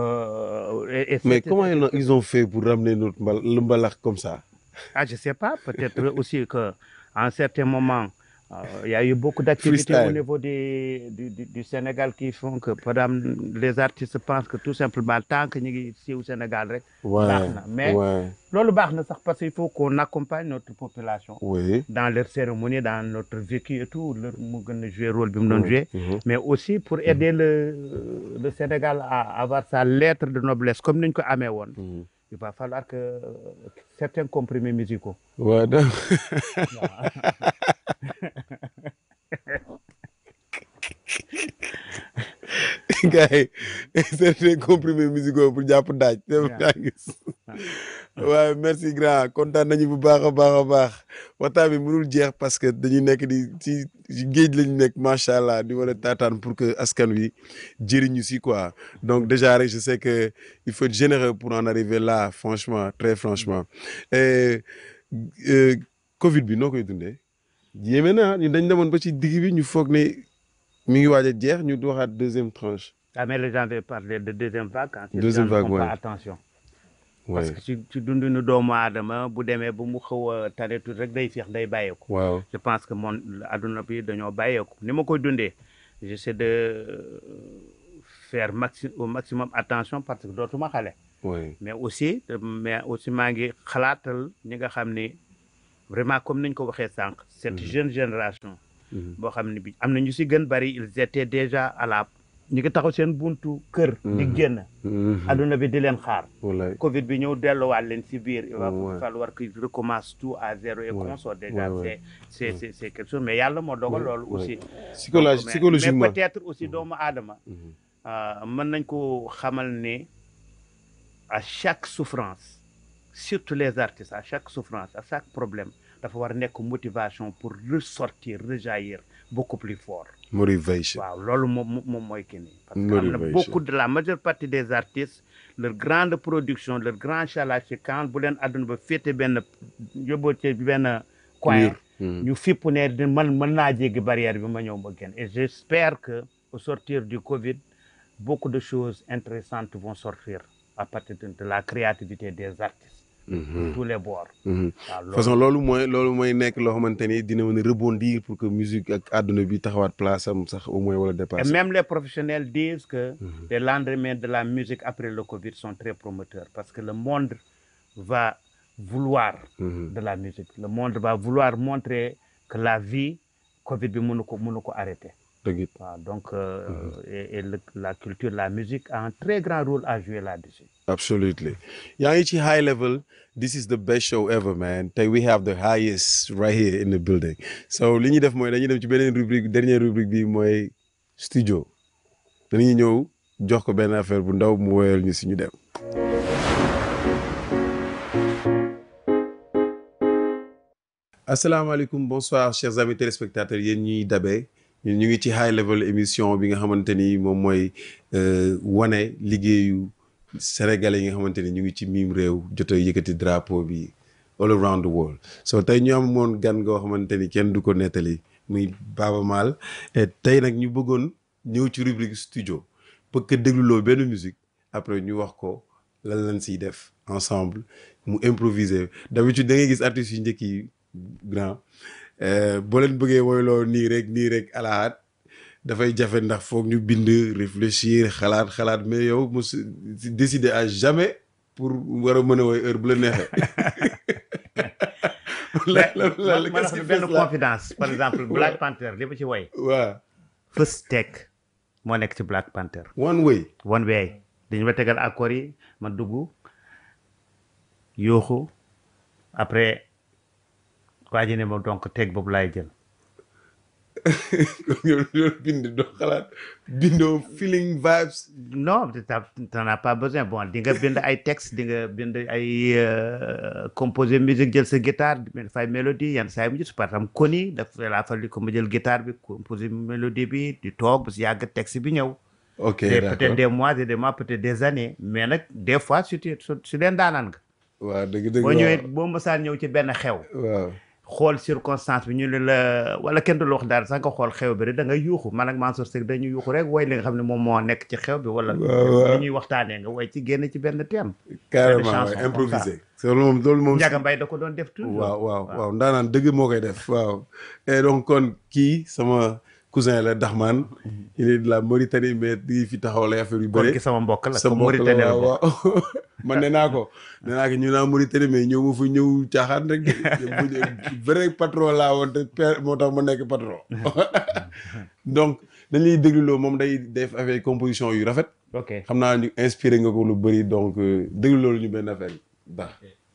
euh, et- et Mais c'est- comment ils ont, ils ont fait pour ramener notre mbal, le mbalax comme ça Ah, je sais pas, peut-être aussi que à un certain moment, euh, il y a eu beaucoup d'activités Freestyle. au niveau des- du, du- du Sénégal qui font que, par exemple, les artistes pensent que tout simplement, tant que nous sommes ici au Sénégal, rek, Ouais. baax na. mais ouais. loolu baax na sax parce qu'il faut qu'on accompagne notre population Oui. dans leur cérémonie, dans notre vécu et tout, leur mu gën a jouer rôle bi mu doon jouer. Mhm. mais aussi pour aider le, le Sénégal à avoir sa lettre de noblesse comme ni ñu ko amee woon Mhm. il va falloir que euh, certains comprimés musicaux Ouais, donc. gars yi certains comprimés musicaux pour jàpp daaj. dem Yeah. daa gis. waaye merci grand kontaan nañu bu baax a baax a baax waxtaan bi mënul jeex parce que dañu nekk di ci ci géej lañu nekk macha allah di war a taataan pour que askan wi jëriñu si quoi donc déjà rek je sais que il faut être généreux pour en arriver là franchement très franchement et euh, Covid bi noo koy dundee yéeme na ñu dañ demoon ba ci digg bi ñu foog ne mi ngi waaj a jeex ñu waxaat deuxième tranche. ah mais les gens veulent parler de deuxième vague quand les Deuxième gens ne vague, font pas ouais. attention Ouais. parce que ci ci dundinu doomu aadama bu demee ba mu xaw a tane tuuti rek day feex day bàyyeeku waaw je pense que mon adduna bi dañoo bàyyeeku ni ma koy dundee j'essaie de euh, faire maxi au maximum attention parce que dootuma xale oui mais aussi mais aussi maa ngi xalaatal ñi nga xam ni vraiment comme niñ ko waxee sànq cette jeune génération Mhm. boo xam ne bi am na ñu si gën bari ils étaient déjà à la ñu ngi taxaw seen buntu kër di Mhm. génn Mhm. adduna bi di leen xaar wallaay covid bi ñëw delluwaat leen si biir il va Ouais. falloir qu'ils recommencent tout à zéro et Ouais. qu'on soit déjà Ouais, ouais. c'est c'est c'est c'est quelque chose mais yàlla moo dogal Ouais, loolu ouais. aussi Psychologi- Donc, mais- psychologiquement mais peut-être aussi doomu aadama Mhm. euh, mën nañ ko xamal ne à chaque souffrance surtout les artistes à chaque souffrance à chaque problème dafa war a nekk motivation pour ressortir rejaillir beaucoup plus fort motivation waaw loolu moom moom mooy kii nii parce que am na Motivation. beaucoup de la majeure partie des artistes leur grande production leur grand chalage c'est quand bu leen àdduna ba féete benn yóbboo ci benn coin Mur. Mhm. ñu fipp ne di man mën naa jéggi barrière bi ma ñëw ba génn et j'espère que au sortir du Covid beaucoup de choses intéressantes vont sortir à partir de, de la créativité des artistes tous les bords Mhm. waaw loolu façon loolu mooy loolu mooy nekk loo xamante ni dina mën a rebondir pour que musique ak àdduna bi taxawaat place am sax au moins wala Et dépasser. même les professionnels disent que les lendemains de la musique après le Covid sont très promoteurs parce que le monde va vouloir Mhm. de la musique. Le monde va vouloir montrer que la vie, Covid bi mënu ko mënu ko arrêter. dëgg it. waaw donc euh, et, et le- la culture, la musique a un très grand rôle à jouer là-dessus. Absolutely. yaa ngi ci high level this is the best show ever man tey we have the highest right here in the building so li ñuy def mooy dañuy dem ci beneen rubrique dernière rubrique bi mooy studio dañuy ñëw jox ko benn affaire bu ndaw mu woyal ñu si ñu dem. asalaamaaleykum bonsoir chers amis téléspectateurs yéen ñuy dabee ñun ñu ngi ci high level émission bi nga xamante ni moom mooy euh, wane liggéeyu sénégalais yi nga xamante ni ñu ngi ci miim réew jot a yëkkati drapeau bi all around the world so tey ñu amoon gan ngoo xamante ni kenn du ko nettali muy Baaba Maal et tey nag ñu bëggoon ñëw ci rubrique studio bëgg ko dégluloo benn musique après ñu wax ko lan lañ siy def ensemble mu improviser d'habitude da ngay gis artistes yu njëkk yi grand euh, boo leen bëggee woyloo nii rek nii rek alaat dafay jafe ndax foog ñu bind réfléchir xalaat xalaat mais yow mu décider à jamais pour war a mën a woy heure bu la neexee. la la la la ma qu'est-ce wax qui benn fait ça? confidence par exemple Black Panther li ma ci woy waaw First Take moo nekk ci Black Panther. one way. one way dañu ma tegal accord yi ma dugg yooxu après waa ji ne ma donc teg boobu laay jël yow yow bind doo xalaat bindoo feeling vibes. non t'as- t'en as pas besoin bon di nga bind ay texte di nga bind ay euh, composer musique jël sa guitare dafay mélodie yenn saa yi mu gis par exemple koni daf laa falli ko ma jël guitare bi composer mélodie bi di toog ba si yàgg texte bi ñëw ok Des- peut-être d'accord des mois et des mois peut-être des années mais nag des fois su tu su leen daanaan nga waaw dëgg dëgg boo waaw. ñëwee boo mësaan ñëw ci benn xew waaw xool circonstance bi ñu ne la wala kenn du la wax dara sax nga xool xew bi rek da nga yuuxu man ak Mansour Seck dañuy yuuxu rek woy li nga xam ne moom moo nekk ci xew bi wala Waaw, waaw. li ñuy waxtaanee nga woy ci génn ci benn thème carrément chanson waaw comme improvisé. loolu moom loolu moom. Njaga Mbay da ko doon def toujours waaw waaw waaw ndaanaan dëgg moo koy def waaw et donc kon kii sama cousin la Daxman il est de la Mauritanie mais di fi taxaw lay affaire yu kon bëri ki sama mbokk la sa comme mbokk la Mauritanie la waaw bokk waaw man nee naa ko nee naa ko ñu naa Mauritanie mais ñëw ma fa ñëw caaxaan rek de vrai patron laa woon te père moo tax ma nekk patron donc dañuy dégluloo moom day def affaire composition yu rafet ok xam naa ñu inspiré nga ko lu bëri donc euh, dégluloo ñu benn affaire baax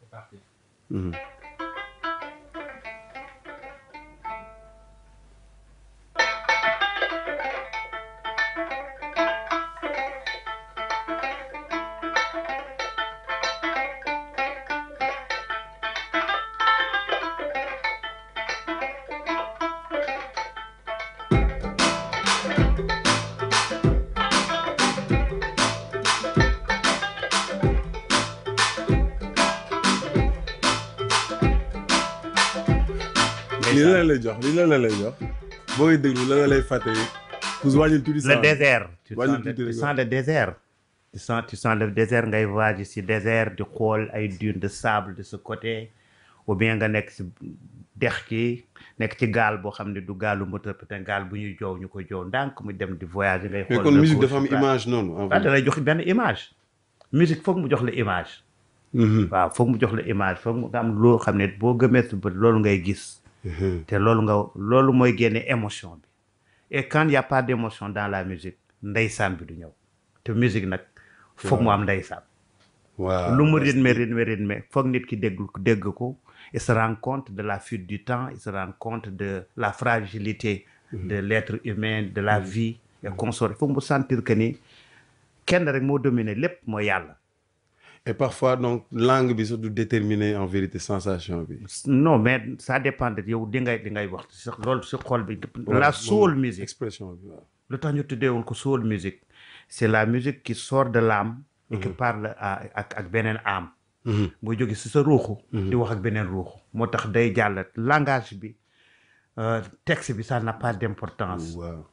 lii la lay jox lii la la lay jox boo koy déglu la la lay fàttali pour wàññil tuuti le sang. désert tu Wàññi sens le, tuuti tu rek, sens le désert tu sens tu sens le désert ngay voyage si désert di xool ay dunes de sable de ce côté ou bien nga nekk si dex ki nekk ci gaal boo xam ne du gaalu moteur peut-être gaal bu ñuy joow ñu ko joow ndànk mu dem di voyager ngay mais xool kon le musique cours dafa am sur place. image noonu en waaw fait. da lay jox benn image musique foog mu jox la image Mhm. waaw foog mu jox la image foog nga am loo xam ne boo gëmee sa bët loolu ngay gis Mhm. te loolu nga loolu mooy génne émotion bi et quand il y a pas d'émotion dans la musique ndeysaan bi du ñëw te musique nag foog mu am ndeysaan waaw lu mu rythme rythme rythme foog nit ki dégg dégg ko il se rend compte de la fuite du temps il se rend compte de la fragilité de l'être humain de la vie et consort foog mu sentir que ni kenn rek moo dominer lépp mooy yàlla et parfois donc langue bi sax du déterminer en vérité sensation bi. non mais ça dépend de yow di ngay di ngay wax si loolu si xol bi Voilà, la moom soul music expression bi waaw. lu tax ñu tuddee woon ko soul music c'est la musique qui sort de l'âme et qui parle à ak ak beneen âme Mhm. muy jóge si sa ruuxu di wax ak beneen ruuxu moo tax day jàll langage bi euh, texte bi ça n'a pas d'importance waaw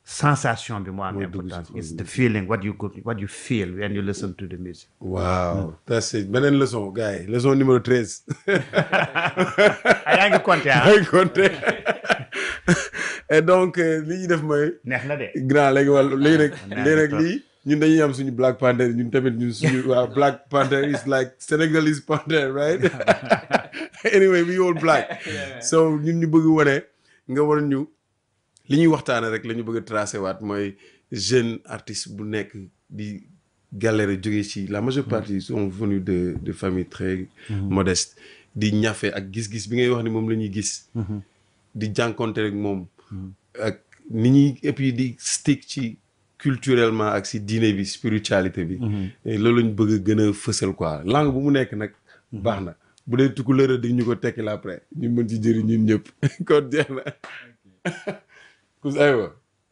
sensation bi moo am Mooy dugg ci importance xol it's bi. the feeling what you could what you feel when you listen to the music waaw that's it beneen leçon gars yi leçon numéro treize ah yaa ngi compté ah ay compté et donc euh, li ñuy def mooy neex na de grand léegi wàll léegi nag naa léegi nag trop. lii ñun dañuy am suñu Black Panther ñun tamit ñun suñu waa Black Panther is like Senegalese Panther right anyway we all black so ñun ñu bëgg wane nga war ñu li ñuy waxtaane rek la ñu bëgg a tracé waat mooy jeune artiste bu nekk di galère jóge ci la majeure partie sont venus de de famille très modeste di ñafe ak gis-gis bi ngay wax ni moom la ñuy gis di jànkonte rek moom ak ni ñuy et puis di stick ci culturellement ak si diine bi spiritualité bi Et loolu lañ bëgg a gën a fësal quoi langue bu mu nekk nag baax na bu dee tukkuleur di ñu ko tekki la après ñu mën ci jëriñ ñun ñëpp kon jeex na kus aywa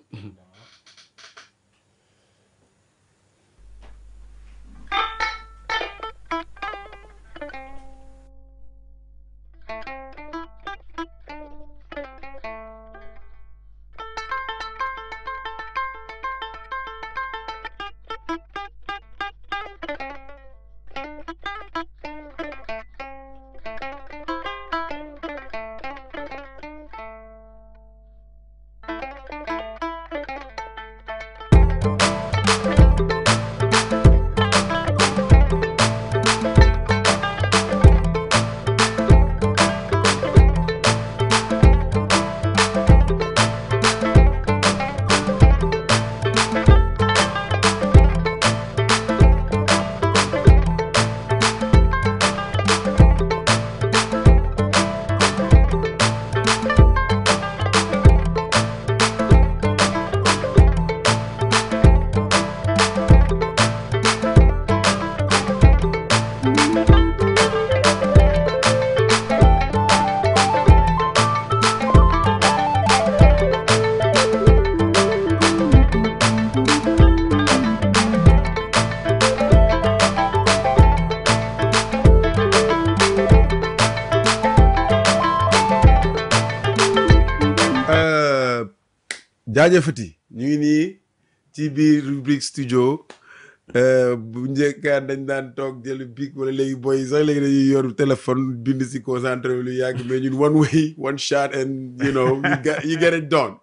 Euh, jaajëfati ñu ngi nii ci biir rubrique studio euh, bu njëkkaan dañ daan toog jël bic wala léegi boy yi sax léegi dañuy yor téléphone bind si concentré wu lu yàgg mais ñun one way one shot and you know you get, you get it done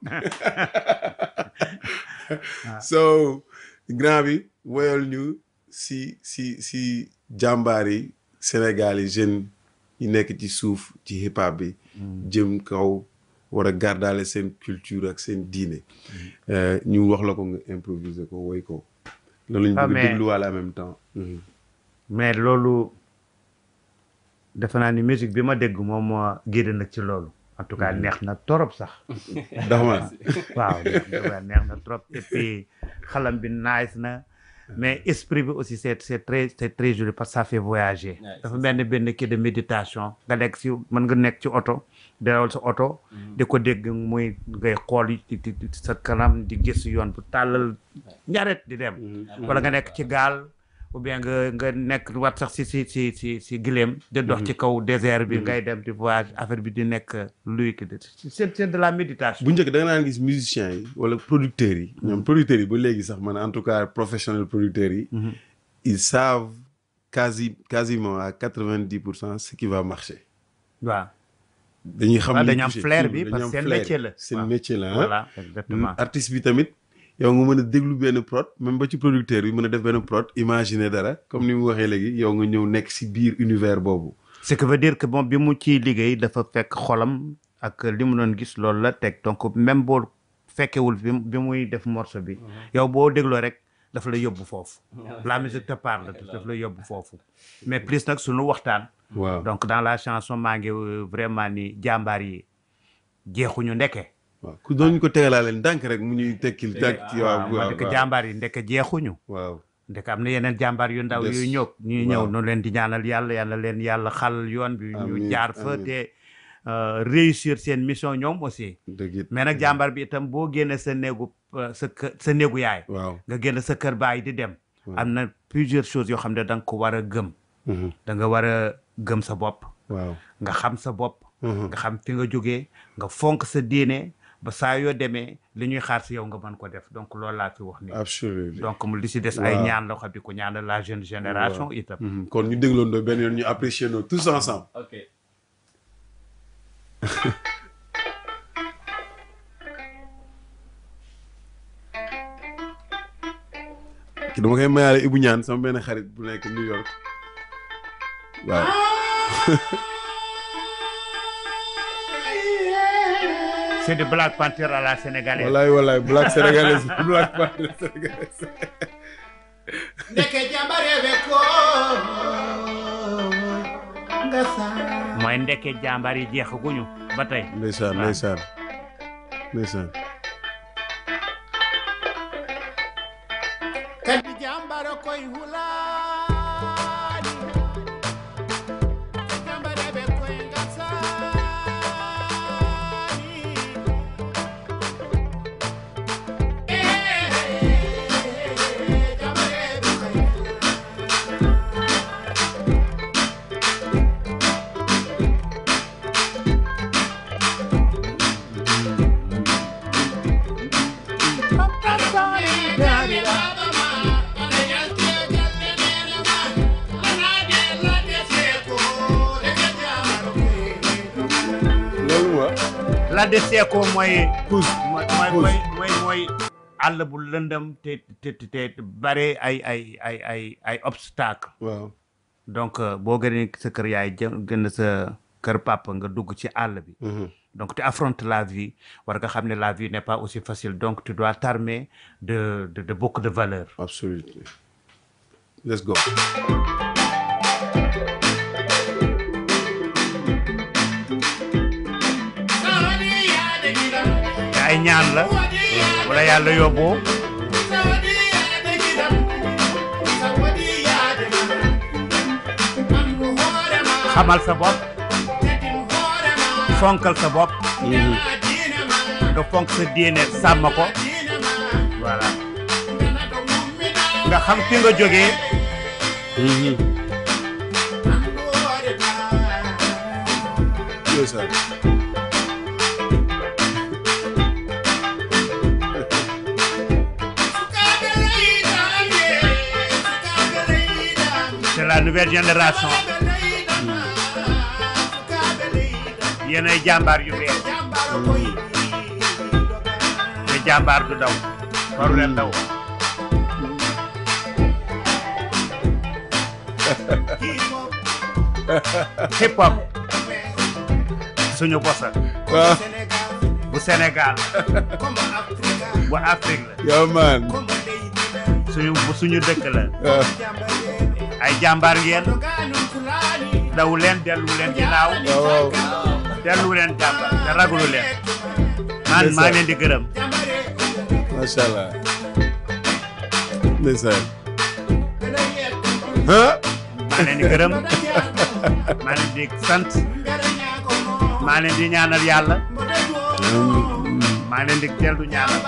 so grand bi woyal ñu si si si jàmbaar yi Sénégal yi jeunes yi nekk ci suuf ci hip hop bi jëm kaw war a gardaale seen culture ak seen diine Euh, ñu wax la ko nga improviser ko woy ko loolu Ah, ñu bëgg mais- dégluwaale en même temps Mhm. mais loolu defe naa ni musique bi ma dégg moom moo génn nag ci loolu en tout cas neex na torop sax ndax man waaw neex neex na trop et puis xalam bi nice na mais esprit bi aussi c'est c'est très c'est très joli parce que ça fait voyager Ouais, dafa mel ni benn kii de méditation nga nekk si mën nga nekk ci oto dawal sa oto di ko dégg muy ngay xool yi di di sa kanam di gis yoon bu tàllal njaret di dem wala nga nekk ci gaal ou bien nga nga nekk wat sax si si si si si gileem di dox ci kaw désert bi ngay dem di voyage affaire bi di nekk luy ki c'est c'est de la méditation bu njëkk da nga naan gis musiciens yi wala producteurs yi ñoom producteurs yi ba léegi sax man en tout cas professionnel producteurs yi ils savent quasi quasiment à quatre-vingt-dix pour cent ce qui va marcher waaw dañuy xam waaw li dañu am touché, flair tout, bi dañu parce am que seen flair. métier la seen waaw. métier la ah. voilà exactement artiste bi tamit yow nga mën a déglu benn prod même ba ci producteur bi mën a def benn prod imaginer dara comme ni mu waxee léegi yow nga ñëw nekk si biir univers boobu ce qui veut dire que moom bi mu ciy liggéey dafa fekk xolam ak li mu doon gis loolu la teg donc même boo fekkewul bi bi muy def morceau bi yow boo dégloo rek dafa la yóbbu foofu la musique te parle daf la yóbbu foofu mais plus nag suñu waxtaan waaw donc dans la chanson maa ngi euh, vraiment ni jàmbaar yi jeexuñu ndeke waaw ku doon ñu ko tegalaale ndànk rek mu ñuy tekkil ndànk ci waaw waaw ma waaw ne ko jàmbaar yi ndeke jeexuñu waaw ndeke am na yeneen jàmbaar yu ndaw Des. yuy ñëw ñuy ñëw Waaw. noonu leen di ñaanal yàlla yàlla leen yàlla xal yoon bi ñu Amiin, jaar fa amiin. te euh, réussir seen mission ñoom aussi dëgg it mais nag jàmbaar bi itam boo génne sa néegu euh, sa kë sa néegu yaay waaw nga génn sa kër baay di dem Waaw. am na plusieurs choses yoo xam ne da nga ko war a gëm Mhm. da nga war a gëm sa bopp waaw nga xam sa bopp Mhm. nga xam fi nga jógee nga fonk sa diine ba saa yoo demee li ñuy xaar si yow nga mën ko def donc loolu laa fi wax nii absolument donc mu li si des ay Waaw. ñaan la xam di ko ñaanal la jeune génération itam Mhm. kon ñu dégloon doo benn yoon ñu apprécier noo tous ensemble ok ki dama koy mayaale Ibou Ñaan sama benn xarit bu nekk New York waaw c'est de Black Panther à la sénégalaise wallaay wallaay black sénégalaise black panther sénégalaise ndeke jambareɓe ko ngasa mooy ndekke jàmbaar yi jeexaguñu ba tey ndeysaan waaw. ndeysaan ndeysaan kadi jambara koye hulani jambareɓe koye gasani jambareɓe koye loolu wa la desee ko mooy kus mooy mooy mooy mooy mooy àll bu lëndëm te te te te bare ay ay ay ay ay obstacle waaw donc euh, boo gënee sa kër yaay jë gën sa kër papa nga dugg ci àll bi Mhm. donc tu affrontes la vie war nga xam ne la vie n'est pas aussi facile donc tu dois t'armer de, de de beaucoup de valeurs absolutely let's go te ay ñaan la wala yàlla yóbboo xamal sa bopp fonkal sa bopp nga fonk sa diine sàmm ko voilà nga xam fi nga jógee Mhm. ndeysaan c'est la nouvelle génération yéenay jàmbaar yu bees te jàmbaar du daw waru leen daw hip hop suñu bosa waaw bu Sénégal bu Afrique la yow man suñu bu suñu dëkk la waaw ay jàmbaar ngeen daw leen dellu leen ginnaaw waaw dellu leen jàmbaar te ragulu leen man maa leen di gërëm macha allah ndeysaan ah maa leen di gërëm maa leen di sant maa leen di ñaanal yàlla maa leen di dellu ñaanal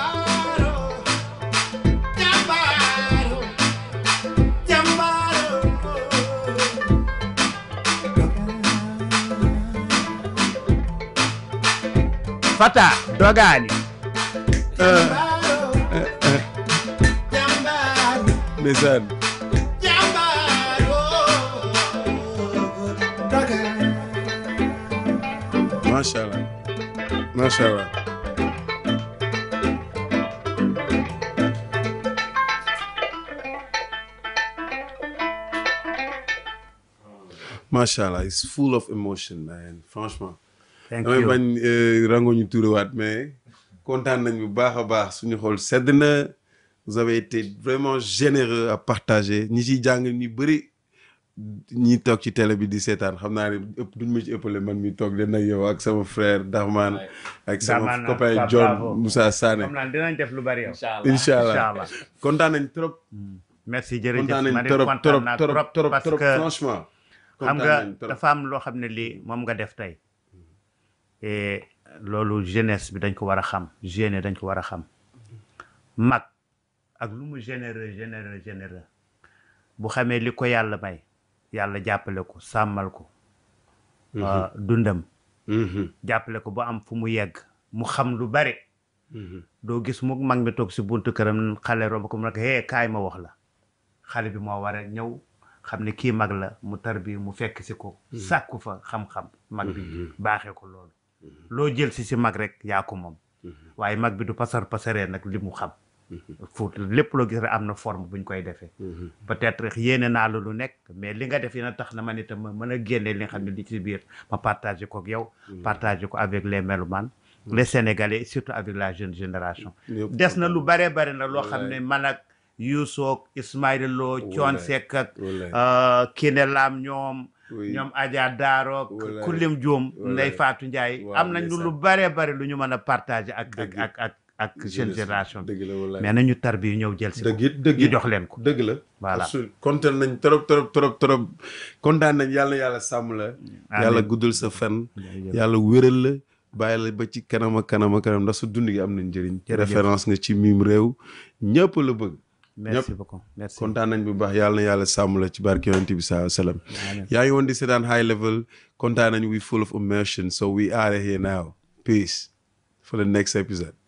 Fata Dogani ndeysaan macha allah macha allah macha allah it's full of emotion man franchement. thank damay you bañ rango ñu tuuriwaat mais kontaan nañ bu baax a baax suñu xol sedd na vous avez été vraiment généreux à partager ñi ciy jàng ñu bëri ñi toog ci télé bi di seetaan xam naa ne ëpp duñ ma ci ëppale man mi toog den ak yow ak sama frère Dahman ak sama Dahman, copain Pape John Bravo. Moussa Sané xam naa dinañ def lu bari yow incha allah Inch'Allah. kontaan nañ trop merci jërëjëf kontaan ma nañ ne trop kontaan trop naa trop trop parce trop que franchement xam kontaan nga nañ trop. dafa am loo xam ne lii moom nga def tey et loolu jeunesse bi dañ ko war a xam jeune dañ ko war a xam mag ak lu mu généreux généreux généreux bu xamee li ko yàlla may yàlla jàppale ko sàmmal ko euh, dundam Mhm. jàppale ko ba am fu mu yegg mu xam lu bare doo gis mu mag mi toog si buntu këram xale romb ko mu ne ko hee kaay ma wax la xale bi moo war a ñëw xam ne kii mag la mu tar bi mu fekk si ko sàkku fa xam-xam mag bi baaxee ko loolu loo jël si si mag rek yaa ko moom waaye mag bi du pasar pasaree nag li mu xam fu lépp loo gis rek am na forme bu ñu koy defee peut-être yéene naa la lu nekk mais li nga def yéen a tax na man itam ma mën a génne li nga xam ne li ci biir ma partagé ko ak yow partagé ko avec les mélomanes les sénégalais surtout avec la jeune génération Yëpp. des na lu bare bare na loo xam ne man ak Youssou ak Ismaïla Lo Thione Wallaay. Seck ak Wallaay. euh, Kiné Lam ñoom Oui. ñoom Adja Daaro ak Wallaay. Kulim Dioum Wallaay. Ndeye Fatou Ndiaye Waaw, am nañ ndeysaan. lu bare bare lu ñu mën a partager ak ak Dëgg. ak ak ak jeune génération bi dëgg la wallaay mais nañu tar bi ñëw jël si ko dëgg it dëgg ñu it jox leen ko dëgg la Voilà. Absolu- kontaan nañ trop trop trop trop kontaan nañ yàlla na yàlla sàmm la yàlla guddal sa fen yàlla wéral la bàyyi la ba ci kanam ak kanam ak kanam ndax sa dund gi am na njëriñ Jërëjëf. référence nga ci mim réew ñëpp la bëgg merci beaucoup merci kontaan nañ bu baax yàlla na yàlla sàmm la ci barke yonent bi saa sallam Amiin. yaa ngi woon di seetaan high level kontaan nañ we full of immersion so we are here now peace for the next episode